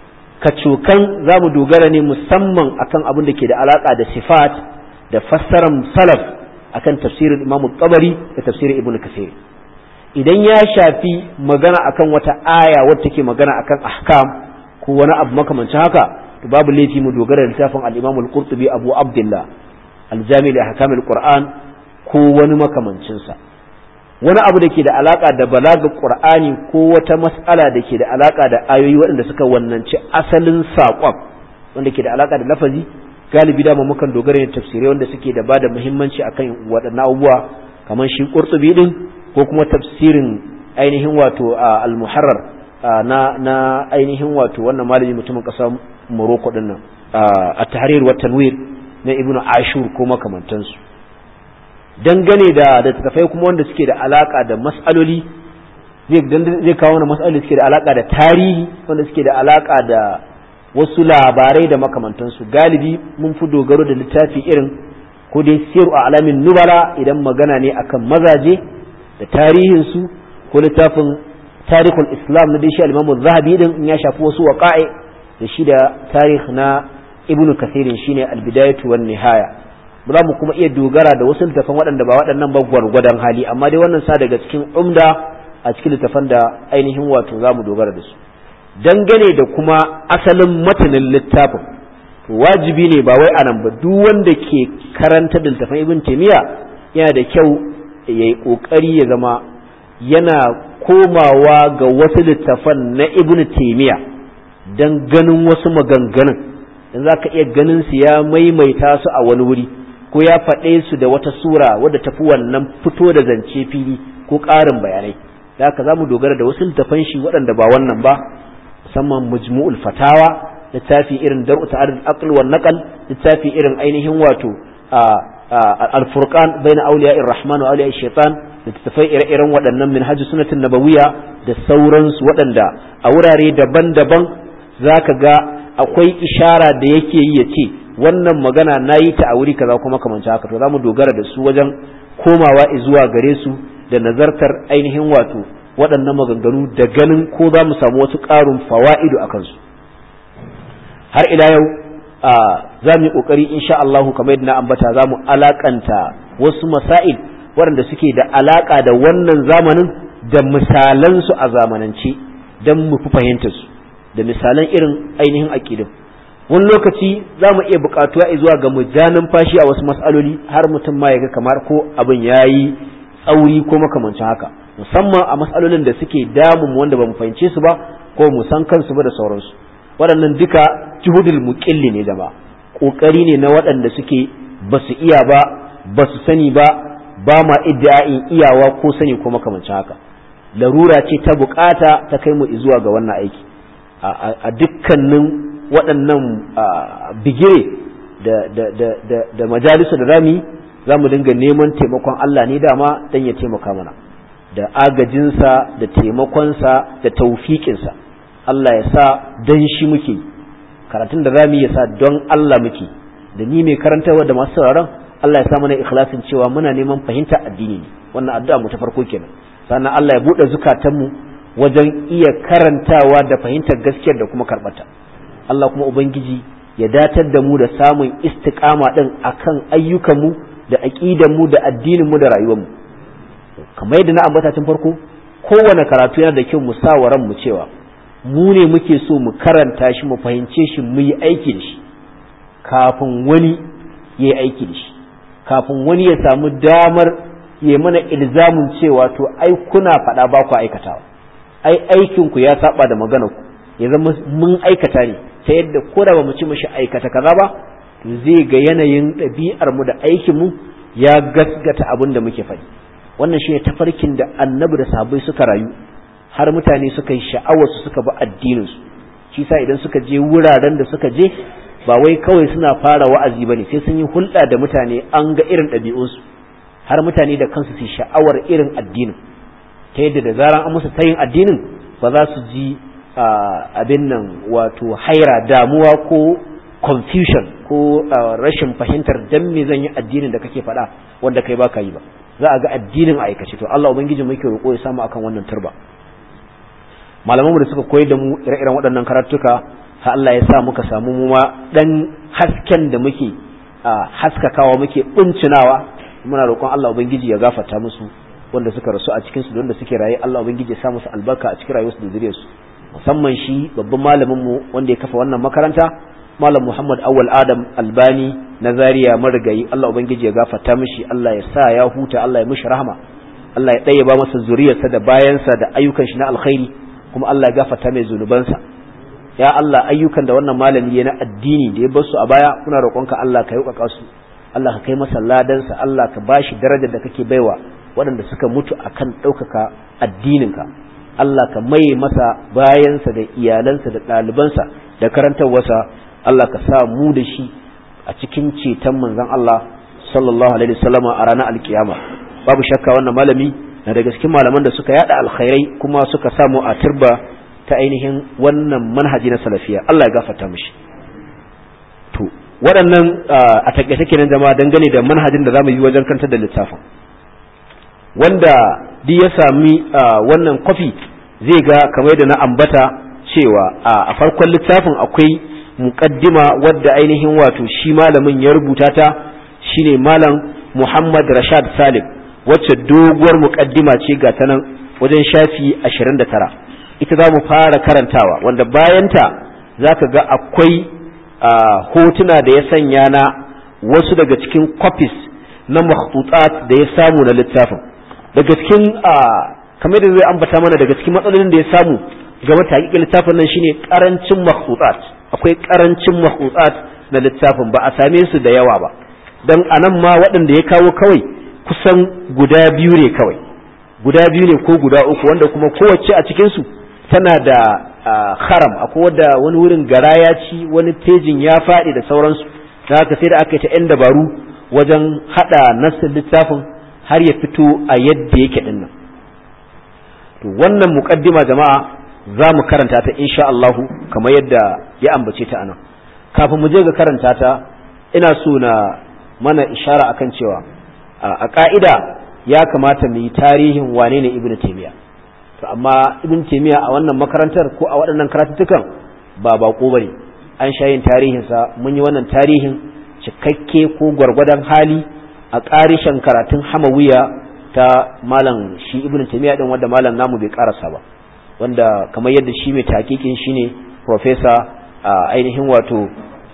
kacokan za mu dogara ne musamman akan abin da ke da alaƙa da sifat da fassarar salaf akan tafsirin imamu tabari da tafsirin ibn kasir idan ya shafi magana akan wata aya wadda take magana akan ahkam ko wani abu makamancin haka to babu laifi mu dogara da littafin al-imam al-qurtubi abu abdullah al-jami' li ahkam al-qur'an ko wani makamancin sa wani abu da ke da alaka da balagar qur'ani ko wata mas'ala da ke da alaka da ayoyi waɗanda suka wannanci asalin saƙon wanda ke da alaka da lafazi galibi da mukan dogara ne tafsirai wanda suke da bada muhimmanci akan waɗannan abubuwa kamar shi qurtubi din ko kuma tafsirin ainihin wato al-muharrar na na ainihin wato wannan malami mutumin ƙasar Morocco din nan at-tahrir wa tanwir na ibnu ashur ko makamantansu dangane da da tafai kuma wanda suke da alaka da mas'aloli zai kawo wani mas'aloli suke da alaka da tarihi wanda suke da alaka da wasu labarai da makamantansu galibi mun fi dogaro da littafi irin ko dai siru a alamin nubala idan magana ne akan mazaje da tarihinsu ko littafin tarihul islam na dashi al-imamu zahabi din in ya shafi wasu waqa'i da shi da tarih na ibnu kasirin shine al-bidayatu wan nihaya za mu kuma iya dogara da wasu littafan waɗanda ba waɗannan ba gwargwadon hali amma dai wannan sa daga cikin umda a cikin littafan da ainihin wato za mu dogara da su dangane da kuma asalin matanin littafin wajibi ne ba wai anan ba duk wanda ke karanta da littafan ibn taymiya yana da kyau ya yi kokari ya zama yana komawa ga wasu littafan na ibn taymiya dan ganin wasu maganganun dan zaka iya ganin su ya maimaita su a wani wuri ko ya faɗe su da wata sura wadda tafi wannan fito da zance fili ko ƙarin bayanai da haka za mu dogara da wasu littafan shi waɗanda ba wannan ba musamman mujmu'ul fatawa littafi irin dar'u ta'arud aql wa naqal littafi irin ainihin wato al-furqan baina awliya'ir rahman wa awliya'ir shaitan littafai ire-iren waɗannan minhaj sunnatin nabawiyya da sauransu waɗanda a wurare daban-daban zaka ga akwai ishara da yake yi ya ce wannan magana na yi ta a wuri kaza kuma kamanci haka to za mu dogara da su wajen komawa zuwa gare su da nazartar ainihin wato waɗannan maganganu da ganin ko za mu samu wasu ƙarin fawa'idu a kansu har ila yau za mu yi ƙoƙari insha Allahu kamar yadda na ambata za mu alaƙanta wasu masail waɗanda suke da alaƙa da wannan zamanin da misalansu a zamanance don mu fi fahimtar su da misalan irin ainihin aƙidun wani lokaci za mu iya buƙatuwa zuwa ga mu ja numfashi a wasu matsaloli har mutum ma ya ga kamar ko abin ya yi tsauri ko makamancin haka musamman a matsalolin da suke damun wanda ba mu fahimce su ba ko mu san kansu ba da sauransu waɗannan duka juhudul muqilli ne jama'a ƙoƙari ne na waɗanda suke ba su iya ba ba su sani ba ba ma iddia'in iyawa ko sani ko makamancin haka larura ce ta bukata ta kai mu zuwa ga wannan aiki a dukkanin waɗannan bigire da majalisa da rami za mu dinga neman taimakon Allah ne dama don ya taimaka mana da agajinsa da taimakonsa da taufiƙinsa Allah ya sa don shi muke karatun da rami ya sa don Allah muke da ni mai karantarwa da masu sauraron Allah ya sa mana ikhlasin cewa muna neman fahimta addini ne wannan addu'a mu ta farko kenan sannan Allah ya buɗe zukatanmu wajen iya karantawa da fahimtar gaskiyar da kuma karɓata Allah kuma Ubangiji ya datar da mu da samun istiƙama ɗin akan ayyukanmu da aƙidanmu da addininmu da rayuwarmu kamar yadda na ambata tun farko kowane karatu yana da kyau mu sa wa mu cewa mu ne muke so mu karanta shi mu fahimce shi mu yi aiki da shi kafin wani ya yi aiki da shi kafin wani ya samu damar ya mana ilzamin cewa to ai kuna faɗa ba ku aikatawa ai aikinku ya saba da maganar ku ya zama mun aikata ne ta yadda ko da ba mu ci mishi aikata kaza ba to zai ga yanayin ɗabi'ar mu da aikin mu ya gasgata abin da muke faɗi wannan shine tafarkin da annabi da sahabbai suka rayu har mutane suka yi sha'awar su suka bi addinin su shi sa idan suka je wuraren da suka je ba wai kawai suna fara wa'azi bane sai sun yi hulɗa da mutane an ga irin ɗabi'unsu har mutane da kansu su sha'awar irin addinin ta yadda da zaran an musu tayin addinin ba za su ji abin nan wato haira damuwa ko confusion ko rashin fahimtar dan me zan yi addinin da kake faɗa wanda kai baka yi ba za a ga addinin aikace to Allah ubangiji muke roƙo ya samu akan wannan turba malaman mu da suka koyar da mu ire-iren waɗannan karatuka har Allah ya sa muka samu mu ma dan hasken da muke haskakawa muke buncinawa muna roƙon Allah ubangiji ya gafarta musu wanda suka rasu a cikin su da wanda suke raye Allah ubangiji ya sa musu albarka a cikin rayuwarsu da zuriyarsu musamman shi babban malamin mu wanda ya kafa wannan makaranta malam Muhammad Awwal Adam Albani na Zaria marigayi Allah ubangiji ya gafarta mishi Allah ya sa ya huta Allah ya mishi rahama Allah ya ɗaya ba masa zuriyarsa da bayansa da ayyukan shi na alkhairi kuma Allah ya gafarta mai zunubansa ya Allah ayyukan da wannan malami ya na addini da ya bar su a baya muna roƙonka Allah ka yauƙaƙa su Allah ka kai masa ladansa Allah ka bashi darajar da kake baiwa waɗanda suka mutu akan ɗaukaka addininka Allah ka maye masa bayansa da iyalansa da ɗalibansa da karantarwarsa Allah ka sa mu da shi a cikin ceton manzon Allah sallallahu alaihi wasallama a ranar alkiyama babu shakka wannan malami na daga cikin malaman da suka yada alkhairai kuma suka samu a turba ta ainihin wannan manhaji na salafiya Allah ya gafarta mishi to waɗannan a takaice kenan jama'a dangane da manhajin da zamu yi wajen kantar da littafin wanda duk ya sami wannan kwafi zai ga kamar da na ambata cewa a farkon littafin akwai muqaddima wadda ainihin wato shi malamin ya rubuta ta shine malam Muhammad Rashad Salim wacce doguwar muqaddima ce ga ta nan wajen shafi 29 ita za mu fara karantawa wanda bayanta zaka ga akwai hotuna da ya sanya na wasu daga cikin copies na makhtutat da ya samu na littafin daga cikin kamar da zai ambata mana daga cikin matsalolin da ya samu game da hakikin littafin nan shine karancin makhtutat akwai karancin makhtutat na littafin ba a same su da yawa ba dan anan ma waɗanda ya kawo kawai kusan guda biyu ne kawai guda biyu ne ko guda uku wanda kuma kowace a cikin su tana da haram akwai wadda wani wurin gara ya ci wani tejin ya faɗi da sauransu da haka sai da aka yi ta 'yan dabaru wajen haɗa nassin littafin har ya fito a yadda yake ɗin nan to wannan muƙaddima jama'a za mu karanta ta insha Allahu kamar yadda ya ambace ta anan kafin mu je ga karanta ta ina so na mana ishara akan cewa a ka'ida ya kamata mu yi tarihin wane ne ibnu taymiya to amma ibn taymiya a wannan makarantar ko a waɗannan karatuttukan ba bako bane an sha yin tarihinsa mun yi wannan tarihin cikakke ko gwargwadon hali a ƙarishen karatun hamawiya ta malam shi ibn taymiya din wanda malam namu bai karasa ba wanda kamar yadda shi mai takikin shine professor ainihin wato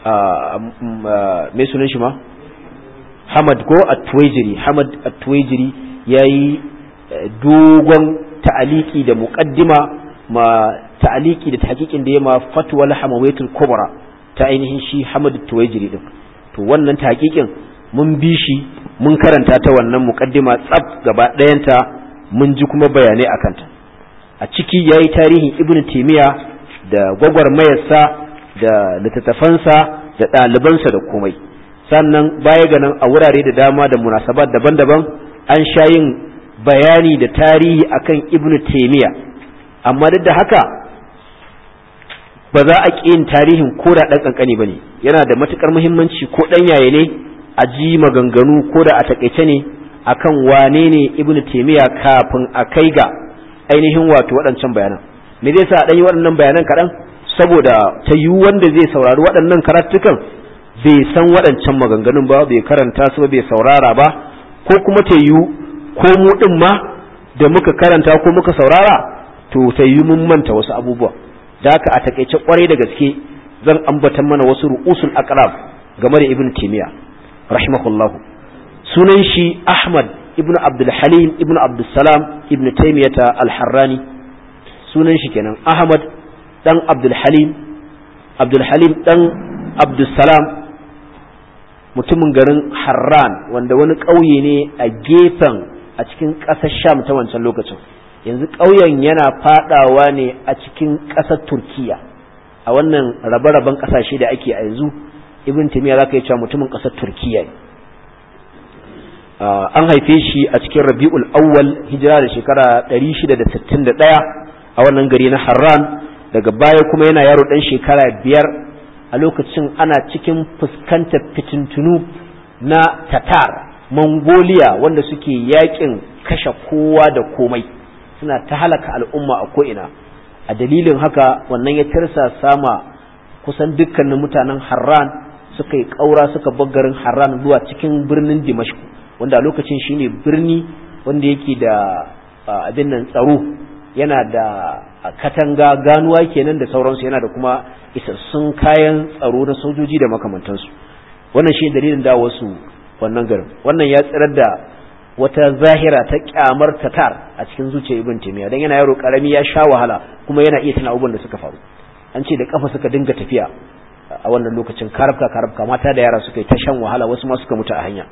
mai sunan shi ma Hamad ko At-Tuwaijiri Hamad At-Tuwaijiri yayi dogon ta'aliki da muqaddima ma ta'aliki da tahqiqin da yema fatwal hamawiyatul kubra ta ainihin shi Hamad Tuwaijiri din to wannan tahqiqin mun bi shi mun karanta ta wannan muqaddima tsaf gaba ɗayanta mun ji kuma bayanai akan ta a ciki yayi tarihin Ibn Taymiyyah da gwagwarmayarsa da littattafansa da ɗalibansa da komai sannan baya ga nan a wurare da dama da munasabat daban-daban an sha yin bayani da tarihi akan ibnu taimiya amma duk da haka ba za a ƙi yin tarihin ko da ɗan ƙanƙani ba ne yana da matuƙar muhimmanci ko ɗan yaye ne a ji maganganu ko da a taƙaice ne akan wane ne ibnu taimiya kafin a kai ga ainihin wato waɗancan bayanan me zai sa a ɗan yi waɗannan bayanan kaɗan saboda ta yi wanda zai saurari waɗannan karatukan bai san waɗancan maganganun ba bai karanta su ba bai saurara ba ko kuma ta yi ko mu ɗin ma da muka karanta ko muka saurara to ta yi mun manta wasu abubuwa da haka a takaice kwarai da gaske zan ambatan mana wasu ru'usul aqrab game da ibn timiya rahimahullahu sunan shi ahmad ibn abdul halim ibn abdul salam ibn taymiyata al-harrani sunan shi kenan ahmad dan abdul halim abdul halim dan abdul salam mutumin garin Harran wanda wani ƙauye ne a gefen a cikin ƙasar Sham ta wancan lokacin yanzu ƙauyen yana fadawa ne a cikin ƙasar Turkiya a wannan rabe-raben ƙasashe da ake a yanzu Ibn Taymiyyah zaka yi cewa mutumin ƙasar Turkiya ne an haife shi a cikin Rabiul Awwal hijira da shekara 661 a wannan gari na Harran daga baya kuma yana yaro dan shekara biyar a lokacin ana cikin fuskantar fitintunu na tatar mongolia wanda suke yakin kashe kowa da komai suna ta halaka al'umma a ko'ina a dalilin haka wannan ya tirsa sama kusan dukkanin mutanen harran suka yi ƙaura suka garin harran zuwa cikin birnin dimashku wanda a lokacin shine birni wanda yake da abin nan tsaro yana da katanga ganuwa kenan da sauransu yana da kuma isassun kayan tsaro na sojoji da makamantansu wannan shi dalilin da wasu wannan garin wannan ya tsirar da wata zahira ta kyamar tatar a cikin zuciyar ibn taymiya dan yana yaro karami ya sha wahala kuma yana iya tana abubuwan da suka faru an ce da kafa suka dinga tafiya a wannan lokacin karabka karabka mata da yara suka yi ta shan wahala wasu ma suka mutu a hanya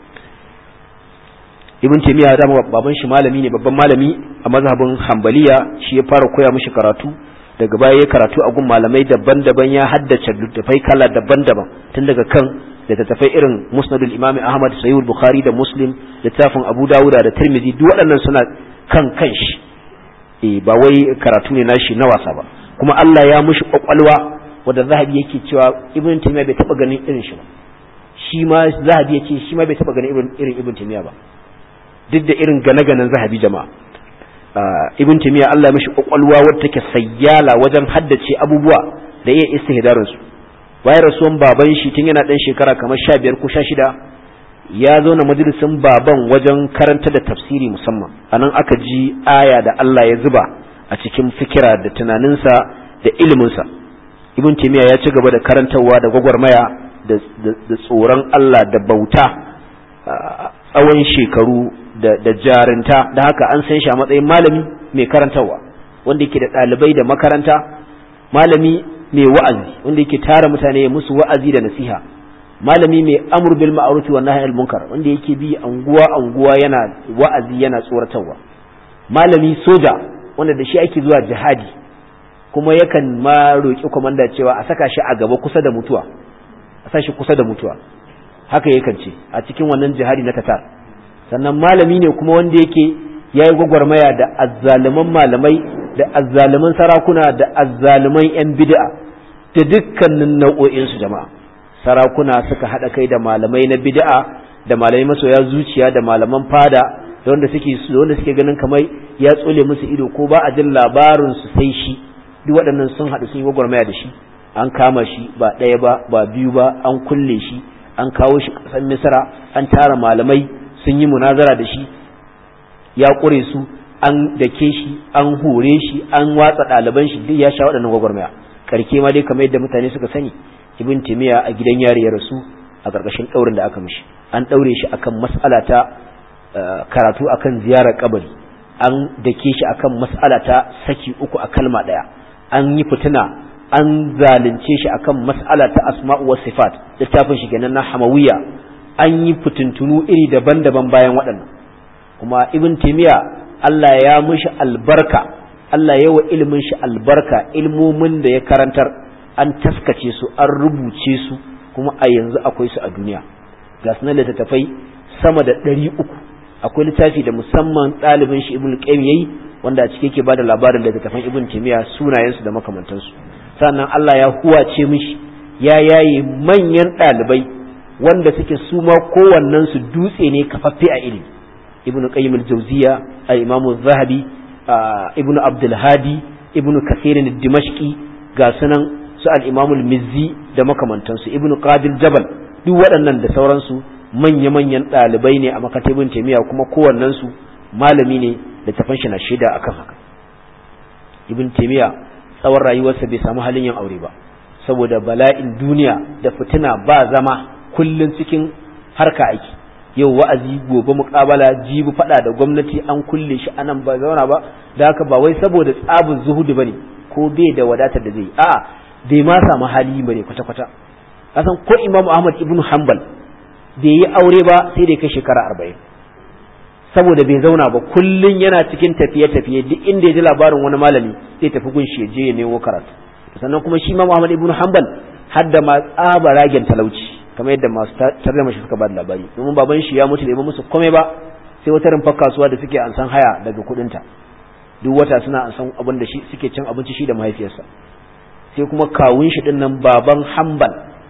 ibn taymiya da baban shi malami ne babban malami a mazhabin hanbaliya shi ya fara koya mishi karatu daga baya ya karatu a gun malamai daban-daban ya haddace littattafai kala daban-daban tun daga kan littattafai irin musnadul imami ahmad sayyid bukhari da muslim littafin abu dawuda da tirmidhi duk waɗannan suna kan kanshi eh ba wai karatu ne nashi na wasa ba kuma Allah ya mushi kwakwalwa wanda zahabi yake cewa ibn taymiya bai taba ganin irin shi ba shi ma zahabi yake shi ma bai taba ganin irin ibn taymiya ba duk da irin gane-ganen zahabi jama'a ibn taymiya Allah ya mishi kwakwalwa wadda take sayyala wajen haddace abubuwa da iya istihdarin su bayan rasuwan baban shi tun yana dan shekara kamar 15 ko 16 ya zauna majalisin baban wajen karanta da tafsiri musamman anan aka ji aya da Allah ya zuba a cikin fikira da tunaninsa da iliminsa ibn taymiya ya ci gaba da karantarwa da gwagwarmaya da tsoron Allah da bauta tsawon shekaru da jarinta da haka an san shi a matsayin malami mai karantarwa wanda yake da ɗalibai da makaranta malami mai wa'azi wanda yake tara mutane musu wa'azi da nasiha malami mai amur bil ma'ruf wa nahy al munkar wanda yake bi anguwa anguwa yana wa'azi yana tsoratarwa malami soja wanda da shi ake zuwa jihadi kuma yakan ma roki komanda cewa a saka shi a gaba kusa da mutuwa a sa shi kusa da mutuwa haka yakan ce a cikin wannan jihadi na Tatar sannan malami ne kuma wanda yake ya yi gwagwarmaya da azzaluman malamai da azzaluman sarakuna da azzaluman 'yan bid'a da dukkanin nau'o'insu jama'a sarakuna suka haɗa kai da malamai na bid'a da malamai masoya zuciya da malaman fada da wanda suke da wanda suke ganin kamar ya tsole musu ido ko ba a jin labarin su sai shi duk waɗannan sun haɗu sun yi gwagwarmaya da shi an kama shi ba ɗaya ba ba biyu ba an kulle shi an kawo shi ƙasar misra an tara malamai sun yi munazara da shi ya ƙure su an dake shi an hore shi an watsa ɗaliban shi duk ya sha waɗannan gwagwarmaya karke ma dai kamar yadda mutane suka sani ibn timiya a gidan yari ya rasu a ƙarƙashin ɗaurin da aka mishi an ɗaure shi akan mas'ala ta karatu akan ziyarar kabari an dake shi akan mas'ala ta saki uku a kalma ɗaya an yi fitina an zalunce shi akan mas'ala ta asma'u was sifat littafin shi kenan na hamawiya an yi fitintunu iri daban-daban bayan waɗannan kuma ibn timiya Allah ya mushi albarka Allah ya wa ilimin shi albarka ilmomin da ya karantar an taskace su an rubuce su kuma a yanzu akwai su a duniya ga sunan littattafai sama da ɗari uku akwai littafi da musamman ɗalibin shi ibn qayyim yayi wanda a cike yake bada labarin littattafan ibn timiya sunayensu da makamantansu sannan Allah ya huwace mishi ya yaye manyan ɗalibai wanda suke su ma kowannen su dutse ne kafaffe a ilimi ibnu qayyim al-jawziya al-imam az-zahabi ibnu abdul hadi ibnu kathir ad-dimashqi ga sunan su al-imam al-mizzi da makamantansu ibnu qadir jabal duk waɗannan da sauransu manya-manyan ɗalibai ne a makatibin taimiya kuma kowannen su malami ne da tafan shi na shaida akan haka ibn taimiya tsawon rayuwarsa bai samu halin yin aure ba saboda bala'in duniya da fitina ba zama kullun cikin harka aiki yau wa'azi gobe muƙabala jibi faɗa da gwamnati an kulle shi anan ba zauna ba da haka ba wai saboda tsabin zuhudu bane ko bai da wadatar da zai a'a bai ma samu hali bane kwata kwata kasan ko Imam Ahmad ibn Hanbal bai yi aure ba sai da kai shekara arba'in saboda bai zauna ba kullun yana cikin tafiye tafiye duk inda ya ji labarin wani malami zai tafi gunshi ya je ya nemo karatu sannan kuma shi Imam Ahmad ibn Hanbal hadda ma tsaba ragen talauci kamar yadda masu tarjama shi suka ba da labari domin baban shi ya mutu da musu komai ba sai wata rumfar kasuwa da suke ansan haya daga kudinta duk wata suna ansan abin da shi suke cin abinci shi da mahaifiyarsa sai kuma kawun shi din nan baban Hanbal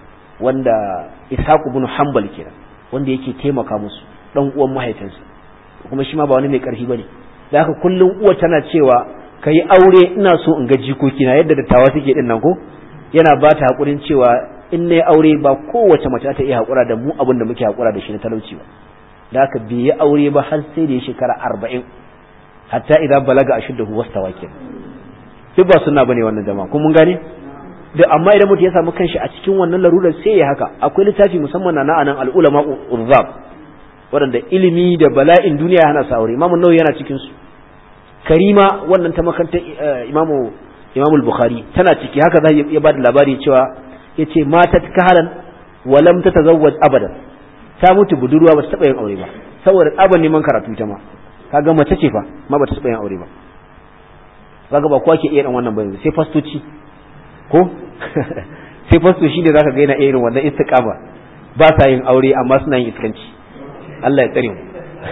wanda ishaq ibn hanbal kenan wanda yake taimaka musu dan uwan mahaifinsa kuma shi ma ba wani mai karfi bane da haka kullum uwa tana cewa kai aure ina so in ga jikoki na yadda dattawa suke din nan ko yana ba ta hakurin cewa in nayi aure ba kowace mace ta iya hakura da mu abin da muke hakura da shi na talauci ba da haka bai yi aure ba har sai da ya shekara arba'in hatta idan balaga ashuddahu wastawa kenan duk ba sunna bane wannan jama'a kun mun gane da amma idan mutum ya samu kanshi a cikin wannan larurar sai ya haka akwai littafi musamman na anan al-ulama urzab waɗanda ilimi da bala'in duniya hana sa aure imamu nawawi yana cikin su karima wannan ta makantar imamu imamu al-bukhari tana ciki haka za ya ba da labari cewa yace mata kahalan wa lam tatazawwaj abadan ta mutu budurwa ba ta taba yin aure ba saboda tsaban neman karatu ta ma kaga mace ce fa ma ba ta taba yin aure ba kaga ba kowa ke iya dan wannan ba sai fastoci ko sai fasto shi ne zaka ga yana irin wannan istiqama ba sa yin aure amma suna yin iskanci Allah ya tsare mu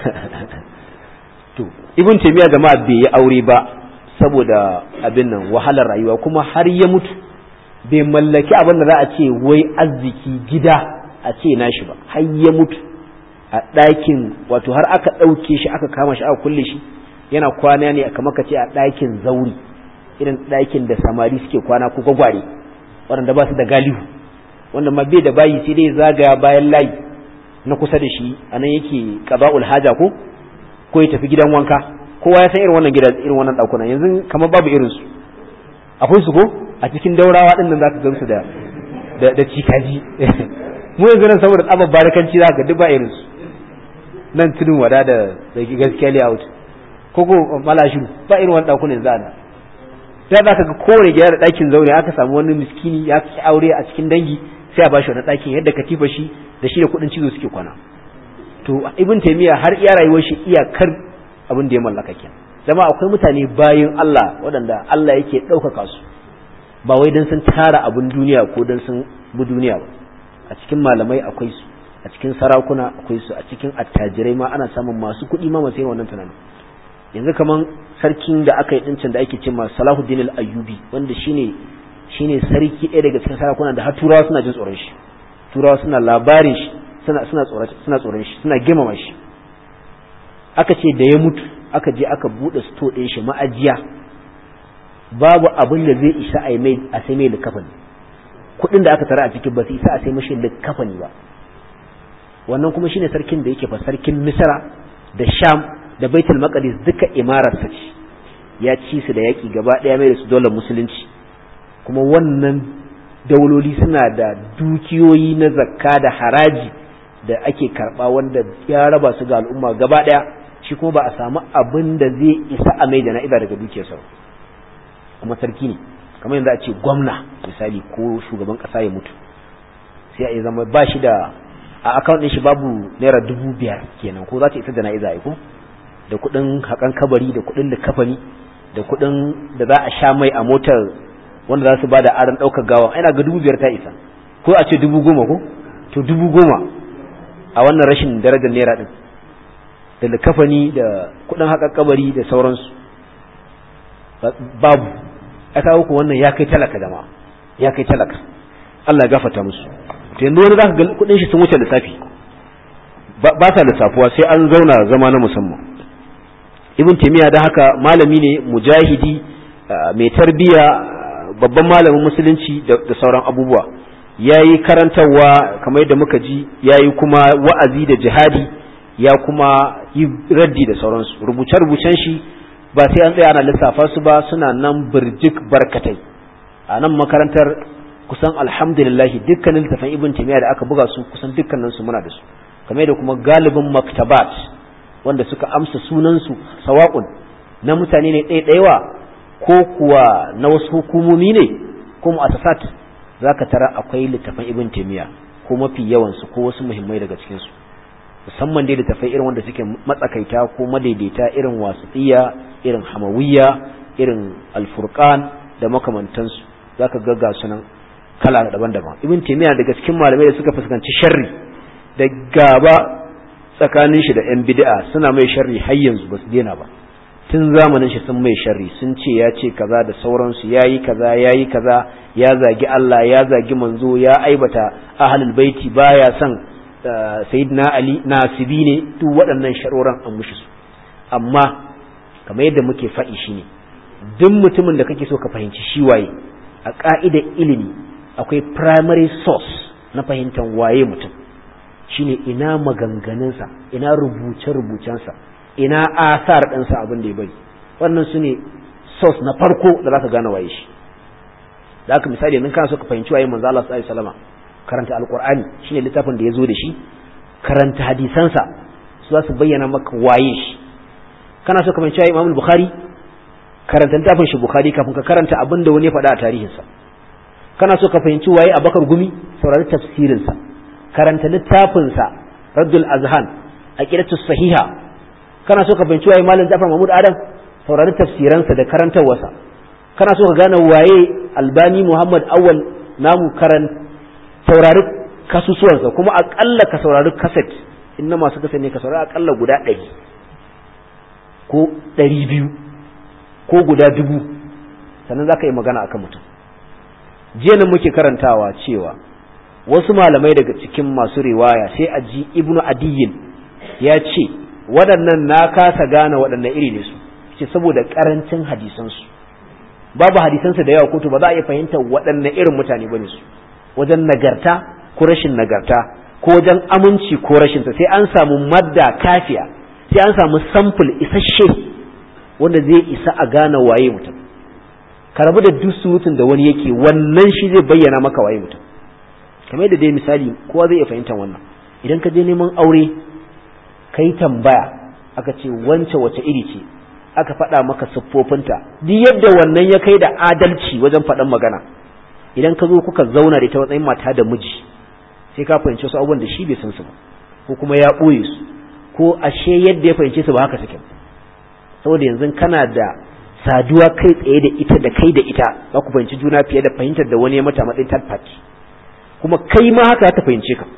to ibn taymiya jama'a bai yi aure ba saboda abin nan wahalar rayuwa kuma har ya mutu bai mallaki abin da za a ce wai arziki gida a ce nashi ba har ya mutu a ɗakin wato har aka ɗauke shi aka kama shi aka kulle shi yana kwana ne kamar ka ce a ɗakin zauri irin ɗakin da samari suke kwana ko gwagware waɗanda ba su da galihu wanda ma bai da bayi sai dai zagaya bayan layi na kusa da shi a nan yake qada'ul haja ko ko ya tafi gidan wanka kowa ya san irin wannan gidan irin wannan ɗakunan yanzu kamar babu irin su akwai su ko a cikin daurawa ɗin nan zaka gansu da da da cikaji mu yanzu nan saboda tsabar barakanci zaka duk ba irin su nan tudun wada da da gaskiya layout ko ko malashu ba irin wannan ɗakunan za a sai za ka ga kowane gida da ɗakin zaune aka samu wani miskini ya fi aure a cikin dangi sai a bashi wani ɗakin yadda katifa shi da shi da kuɗin cizo suke kwana to ibn taymiya har iya rayuwar shi iyakar abin da ya mallaka kenan zama akwai mutane bayin Allah waɗanda Allah yake ɗaukaka su ba wai dan sun tara abin duniya ko dan sun bi duniya ba a cikin malamai akwai su a cikin sarakuna akwai su a cikin attajirai ma ana samun masu kuɗi ma masu wannan tunanin yanzu kaman sarkin da aka yi dincin da ake ce ma Salahuddin al-Ayyubi wanda shine shine sarki ɗaya daga cikin sarakuna da har turawa suna jin tsoron shi turawa suna labarin shi suna suna tsoron suna tsoron shi suna girmama shi aka ce da ya mutu aka je aka bude sto ɗin shi ma'ajiya babu abin da zai isa a mai a sai mai likafani kuɗin da aka tara a cikin ba su isa a sai mashi likafani ba wannan kuma shine sarkin da yake fa sarkin Misra da Sham da baitul maqdis duka imararsa ce ya ci su da yaki gaba daya mai da su dole musulunci kuma wannan dauloli suna da dukiyoyi na zakka da haraji da ake karba wanda ya raba su ga al'umma gaba daya shi kuma ba a samu abin da zai isa a mai jana'iza daga dukiyarsa kuma sarki ne kamar yanzu a ce gwamna misali ko shugaban kasa ya mutu sai a zama ba shi da a akawun ɗin shi babu naira dubu biyar kenan ko za ta isa jana'iza ko da kuɗin haƙan kabari da kuɗin likafani da kuɗin da za a sha mai a motar wanda za su ba da aron ɗaukar gawa ina ga dubu biyar ta isa ko a ce dubu goma ko to dubu goma a wannan rashin darajar naira ɗin da likafani da kuɗin haƙan kabari da sauransu babu ya kawo ku wannan ya kai talaka jama'a ya kai talaka Allah ya gafata musu to yanzu wani zaka ga kuɗin shi sun wuce lissafi ba sa lissafuwa sai an zauna zama na musamman ibn taymiya da haka malami ne mujahidi mai tarbiya babban malamin musulunci da sauran abubuwa yayi karantarwa kamar yadda muka ji yayi kuma wa'azi da jihadi ya kuma yi raddi da sauransu rubuce-rubucen shi ba sai an tsaya ana lissafa su ba suna nan birjik barkatai a nan makarantar kusan alhamdulillah dukkanin littafin ibn taymiya da aka buga su kusan dukkanin su muna da su kamar da kuma galibin maktabat wanda suka amsa sunansu sawa'un na mutane ne ɗaiɗaiwa ko kuwa na wasu hukumomi ne ko mu'assasat zaka tara akwai littafan ibn taymiya ko mafi yawan su ko wasu muhimmai daga cikin su musamman dai littafai irin wanda suke matsakaita ko madaidaita irin wasitiya irin hamawiyya irin alfurqan da makamantansu zaka ga ga sunan kala daban-daban ibn taymiya daga cikin malamai da suka fuskanci sharri da gaba tsakanin shi da yan bid'a suna mai sharri har yanzu ba su daina ba tun zamanin shi sun mai sharri sun ce ya ce kaza da sauransu yayi kaza yayi kaza ya zagi Allah ya zagi manzo ya aibata ahlul baiti baya son sayyidina ali nasibi ne duk waɗannan sharoran an mushi su amma kamar yadda muke faɗi shine duk mutumin da kake so ka fahimci shi waye a ka'idar ilimi akwai primary source na fahimtar waye mutum shine ina maganganunsa ina rubuce-rubucensa ina asar ɗinsa abin da ya bari wannan su ne source na farko da za ka gane waye shi da aka misali yanzu kana so ka fahimci waye manzo Allah sallallahu alaihi wasallam karanta alqur'ani shine littafin da ya zo da shi karanta hadisansa su za su bayyana maka waye shi kana so ka fahimci waye Imam Bukhari karanta littafin shi Bukhari kafin ka karanta abin da wani ya faɗa a tarihinsa kana so ka fahimci waye Abakar Gumi saurari tafsirinsa karanta littafinsa Raddul Azhan aqidatu sahiha kana so ka fahimci waye Malam Jafar Mahmud Adam saurari tafsiransa da karantawarsa kana so ka gane waye Albani Muhammad Awwal namu karan saurari kasusuwansa kuma akalla ka saurari kaset inna masu kaset ne ka saurari akalla guda ɗari ko ɗari biyu ko guda dubu sannan za ka yi magana akan mutum jiya nan muke karantawa cewa wasu malamai daga cikin masu riwaya sai a ji ibnu adiyin ya ce waɗannan na kasa gane waɗannan iri ne su ce saboda ƙarancin hadisansu babu hadisansu da yawa kotu ba za a iya fahimtar waɗannan irin mutane ba ne su wajen nagarta ko rashin nagarta ko wajen aminci ko rashinsa sai an samu madda kafiya sai an samu samfur isasshe wanda zai isa a gane waye mutum ka rabu da duk surutun da wani yake wannan shi zai bayyana maka waye mutum kamar yadda dai misali kowa zai iya fahimtar wannan idan ka je neman aure ka yi tambaya aka ce wance wace iri ce aka faɗa maka siffofinta duk yadda wannan ya kai da adalci wajen faɗan magana idan ka zo kuka zauna da ita matsayin mata da miji sai ka fahimci wasu abubuwan da shi bai san su ba ko kuma ya ɓoye su ko ashe yadda ya fahimce su ba haka suke saboda yanzu kana da saduwa kai tsaye da ita da kai da ita za ku fahimci juna fiye da fahimtar da wani ya mata matsayin third party kuma kai ma haka ta fahimce ka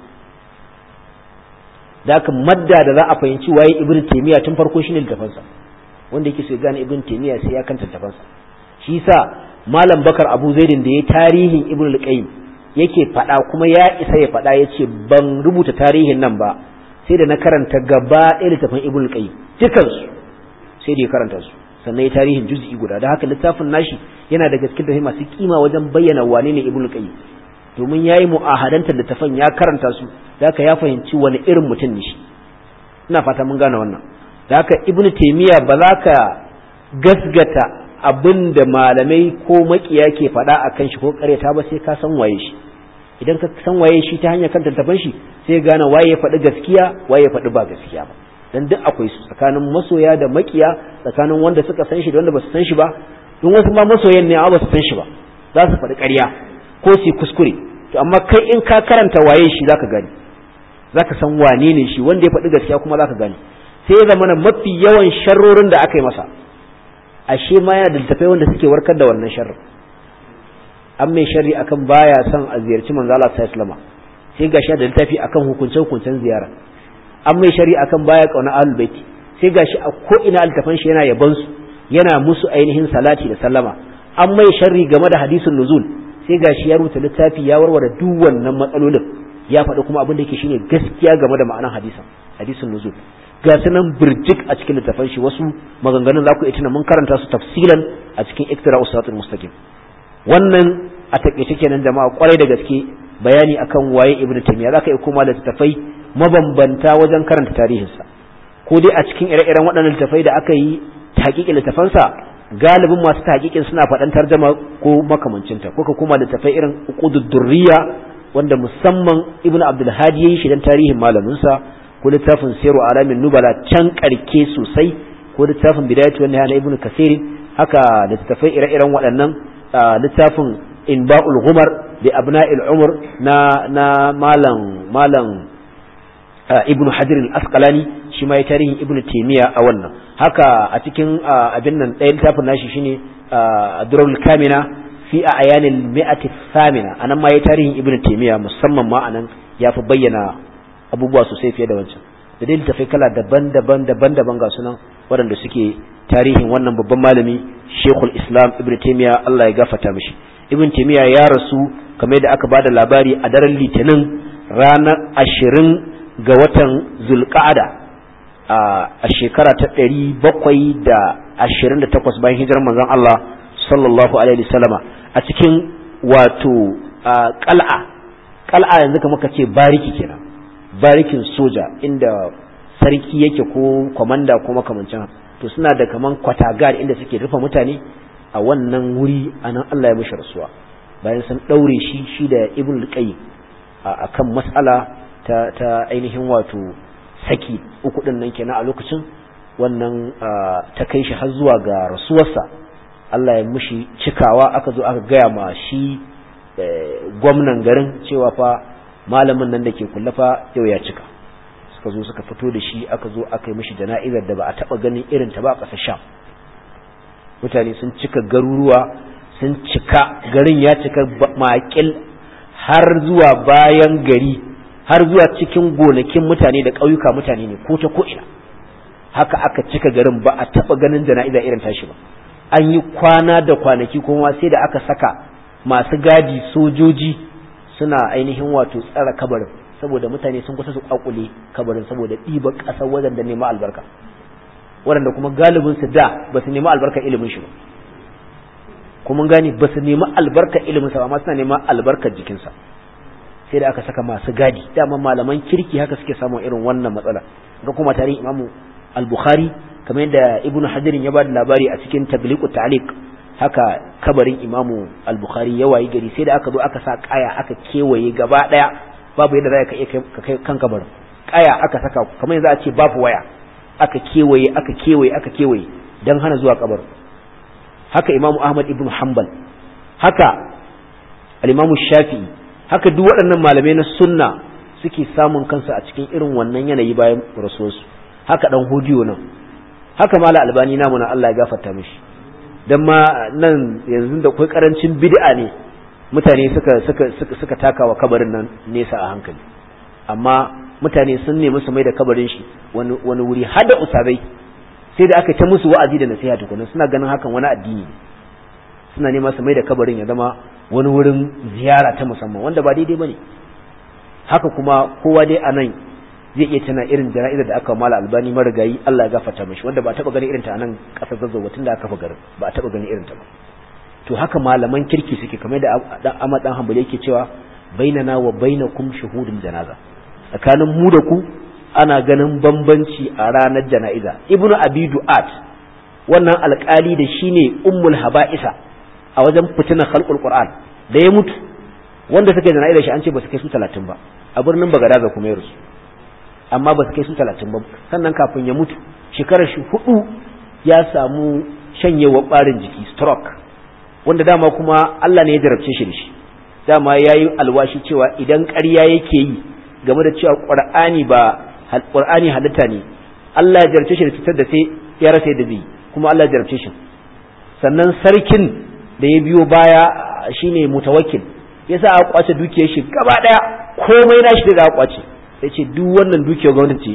da haka madda da za a fahimci waye ibn taymiya tun farko shine littafansa wanda yake so ya gane ibn taymiya sai ya kanta littafansa shi yasa malam bakar abu zaidin da ya tarihin ibn al-qayyim yake faɗa kuma ya isa ya faɗa yace ban rubuta tarihin nan ba sai da na karanta gaba ɗaya littafin ibn al-qayyim dukansu sai da ya karanta su sannan ya tarihin juz'i guda da haka littafin nashi yana da gaske da masu kima wajen bayyana wane ne ibnu qayyim domin yayi mu'ahadantar littafin ya karanta su da haka ya fahimci wani irin mutum ne shi ina fata mun gane wannan da haka ibnu taymiya ba za ka gasgata abin da malamai ko makiya ke faɗa a kan shi ko ƙaryata ba sai ka san waye shi idan ka san waye shi ta hanyar kan littafin shi sai gane waye ya faɗi gaskiya waye ya faɗi ba gaskiya ba dan duk akwai su tsakanin masoya da makiya tsakanin wanda suka san shi da wanda ba su san shi ba don wasu ma masoyan ne amma ba su san shi ba za su faɗi ƙarya ko su kuskure to amma kai in ka karanta waye shi zaka gani zaka san wane ne shi wanda ya faɗi gaskiya kuma zaka gani sai ya zama mafi yawan sharrorin da aka yi masa ashe ma yana da littafai wanda suke warkar da wannan sharrin an mai sharri akan baya son a ziyarci manzo Allah sallallahu alaihi wasallam sai gashi da littafi akan hukuncen hukuncen ziyara an mai shari akan baya kauna ahlul baiti sai gashi a ko ina altafan shi yana yaban su yana musu ainihin salati da sallama an mai sharri game da hadisin nuzul sai gashi ya rubuta littafi ya warware duk wannan matsalolin ya faɗi kuma abin da yake shine gaskiya game da ma'anar hadisin hadisin nuzul ga sunan birjik a cikin littafan shi wasu maganganun za ku iya tuna mun karanta su tafsilan a cikin iktira usatul mustaqim wannan a takeice kenan jama'a kwarai da gaske bayani akan waye ibnu taymiya zaka iya koma da littafai mabambanta wajen karanta tarihinsa ko dai a cikin ire-iren waɗannan littafai da aka yi hakikin littafansa galibin masu hakikin suna faɗan tarjama ko makamancinta ko ka kuma littafai irin uqudud durriya wanda musamman ibnu abdul hadi yayi shi dan tarihin malaminsa ko littafin siru alamin nubala can karke sosai ko littafin bidayatu wannan na ibnu kasir haka littafai ire-iren waɗannan littafin inba'ul ghumar da abna'il umar na na malam malam ibn hajar al-asqalani shi ma ya tarihin ibn taymiya a wannan haka a cikin abin nan ɗayan littafin nashi shine durrul kamina fi ayanil mi'ati thamina anan ma ya tarihin ibn taymiya musamman ma anan ya fi bayyana abubuwa sosai fiye da wancan da dai littafai kala daban-daban daban-daban ga sunan waɗanda suke tarihin wannan babban malami Sheikhul Islam Ibn Taymiyyah Allah ya gafarta mishi Ibn Taymiyyah ya rasu kamar da aka bada labari a daren Litinin ranar ashirin ga watan Zulqa'ada a shekara ta ɗari bakwai da ashirin da takwas bayan hijirar manzon Allah sallallahu alaihi wasallama a cikin wato qal'a qal'a yanzu kamar ka ce bariki kenan barikin soja inda sarki yake ko kwamanda ko makamancin to suna da kaman kwatagar inda suke rufe mutane a wannan wuri anan Allah ya mishi rasuwa bayan sun daure shi shi da ibn al-qayyim akan mas'ala ta ta ainihin wato saki uku din nan kenan a lokacin wannan ta kai shi har zuwa ga rasuwarsa Allah ya mishi cikawa aka zo aka gaya ma shi gwamnan garin cewa fa malamin nan da ke kullafa yau ya cika suka zo suka fito da shi aka zo aka yi mishi jana'izar da ba a taba ganin irin ta ba a ƙasar sham mutane sun cika garuruwa sun cika garin ya cika makil har zuwa bayan gari har zuwa cikin gonakin mutane da ƙauyuka mutane ne ko ta ko ina haka aka cika garin ba a taba ganin jana'iza irin tashi ba an yi kwana da kwanaki kuma sai da aka saka masu gadi sojoji suna ainihin wato tsara kabarin saboda mutane sun kusa su kwakule kabarin saboda ɗiba ƙasar waɗanda nema albarka waɗanda kuma galibin su da ba su nemi albarka ilimin shi ba kuma gani ba su nemi albarka ilimin sa amma suna neman albarkar jikinsa sai da aka saka masu gadi dama malaman kirki haka suke samun irin wannan matsala ga kuma tarihin imamu al-bukhari kamar yadda ibnu hadirin ya ba da labari a cikin tabliqu ta'liq haka kabarin imamu al-bukhari ya wayi gari sai da aka zo aka sa kaya aka kewaye gaba daya babu yadda za ka iya kai kan kabarin kaya aka saka kamar yanzu a ce babu waya aka kewaye aka kewaye aka kewaye dan hana zuwa kabarin haka imamu ahmad ibn hanbal haka al-imamu shafi'i haka duk waɗannan malamai na sunna suke samun kansu a cikin irin wannan yanayi bayan rasuwarsu haka dan hudiyo nan haka mala albani namu na Allah ya gafarta mishi dan ma nan yanzu da kai karancin bid'a ne mutane suka suka suka suka takawa kabarin nan nesa a hankali amma mutane sun nemi su mai da kabarin shi wani wani wuri har da usabai sai da aka ta musu wa'azi da nasiha tukunan suna ganin hakan wani addini suna nema su mai da kabarin ya zama wani wurin ziyara ta musamman wanda ba daidai bane haka kuma kowa dai anan zai iya tana irin jana'izar da aka mala albani marigayi Allah ya gafarta mishi wanda ba taba ganin irin ta nan kasar zazzau tun da aka fa garin ba taba ganin irin ta ba to haka malaman kirki suke kamar da dan Ahmad dan Hanbali yake cewa bainana wa bainakum shuhudul janaza tsakanin mu da ku ana ganin bambanci a ranar jana'iza ibnu abi du'at wannan alkali da shine ummul haba'isa a wajen fitinar khalqul qur'an da ya mutu wanda suka jana'iza shi an ce ba su kai su 30 ba a birnin bagadaza kuma ya rusu amma ba su kai su 30 ba sannan kafin ya mutu shekarar shi hudu ya samu shanyewar barin jiki stroke wanda dama kuma Allah ne ya jarabce shi da shi dama yayi alwashi cewa idan ƙarya yake yi game da cewa Qur'ani ba Qur'ani halitta ne Allah ya jarabce shi da cutar da sai ya rasa yadda zai kuma Allah ya jarabce shi sannan sarkin da ya biyo baya shine mutawakkil yasa aka kwace dukiyar shi gaba daya komai na shi da aka kwace yace duk wannan dukiyar gwamnati ce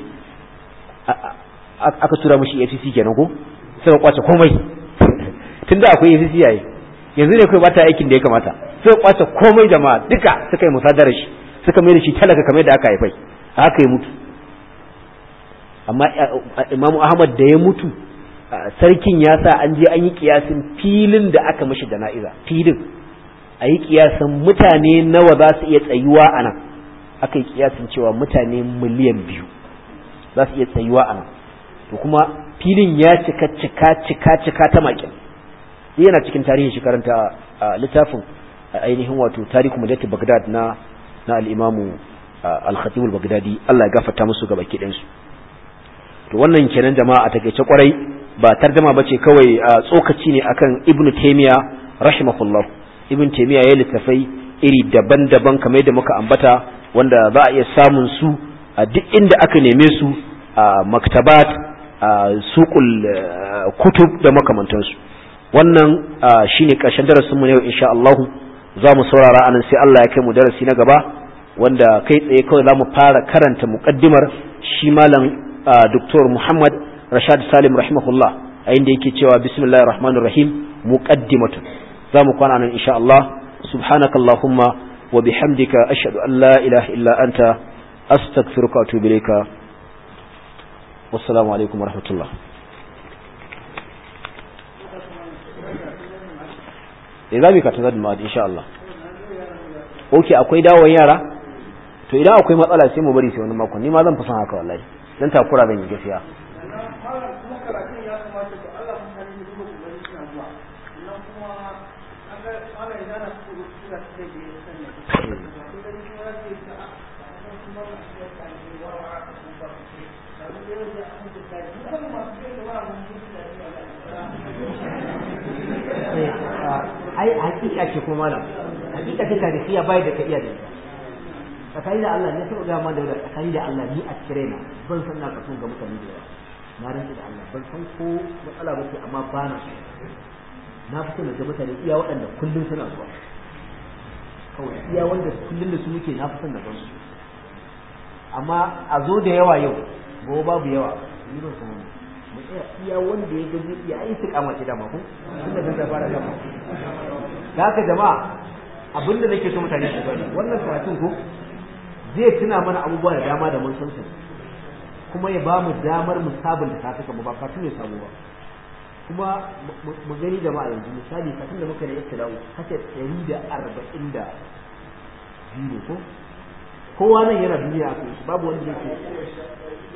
aka tura mishi FCC kenan ko sai kwace komai tunda akwai FCC yayi yanzu ne kai bata aikin da ya kamata sai kwace komai jama'a duka suka yi musadarar shi suka mai da shi talaka kamar da aka haifai haka ya mutu amma imamu ahmad da ya mutu sarkin ya sa an je an yi kiyasin filin da aka mashi jana'iza filin a yi kiyasin mutane nawa za su iya tsayuwa a nan aka yi kiyasin cewa mutane miliyan biyu za su iya tsayuwa a nan to kuma filin ya cika cika cika cika ta makin yana cikin tarihin shi karanta littafin ainihin wato tarihu mujahid bagdad na na al-imamu al-khatib al-baghdadi Allah ya gafarta musu gaba ki su to wannan kenan jama'a a takeice kwarai ba tarjama bace kawai tsokaci ne akan ibnu taymiya rahimahullah ibnu taymiya ya littafai iri daban-daban kamar yadda muka ambata wanda za a iya samun su a duk inda aka neme su a maktabat a suqul kutub da makamantansu wannan shine karshen darasin mu ne insha Allah za mu saurara anan sai Allah ya kai mu darasi na gaba wanda kai tsaye kawai za mu fara karanta muqaddimar shi malam Dr. Muhammad rashad salim rahimahullah a inda yake cewa bismillahir rahmanir rahim muqaddimatun zamu kwana nan insha Allah subhanakallahumma wa bihamdika ashhadu an la ilaha illa anta astaghfiruka wa atubu ilayka wassalamu alaikum warahmatullah eh zamu ka tazad ma insha Allah okay akwai dawon yara to idan akwai matsala sai mu bari sai wani makon ni ma zan fi son haka wallahi dan takura zan yi gaskiya ai hakika ce kuma malam hakika ce tarihiya bai da ka iya da tsakani da Allah ne sai ga ma da tsakani da Allah ni a cire na ban san na kaso ga mutane da yawa na rantsi da Allah ban san ko matsala ba ce amma ba na na fi son da mutane iya waɗanda kullum suna zuwa kawai iya wanda kullum da su muke na fi son da ban su amma a zo da yawa yau gobe babu yawa ni ban san mu tsaya iya wanda ya gaji ya yi su kama da mako tunda zan da fara gama da haka jama'a abinda nake so mutane su gani wannan karatun ko zai tuna mana abubuwa da dama da mun san su kuma ya ba mu damar mu sabunta kafin mu ba kafin ne sabo ba kuma mu gani jama'a yanzu misali kafin da muka yi ibtila'u kace 140 da biyu ko kowa nan yana duniya akwai babu wanda yake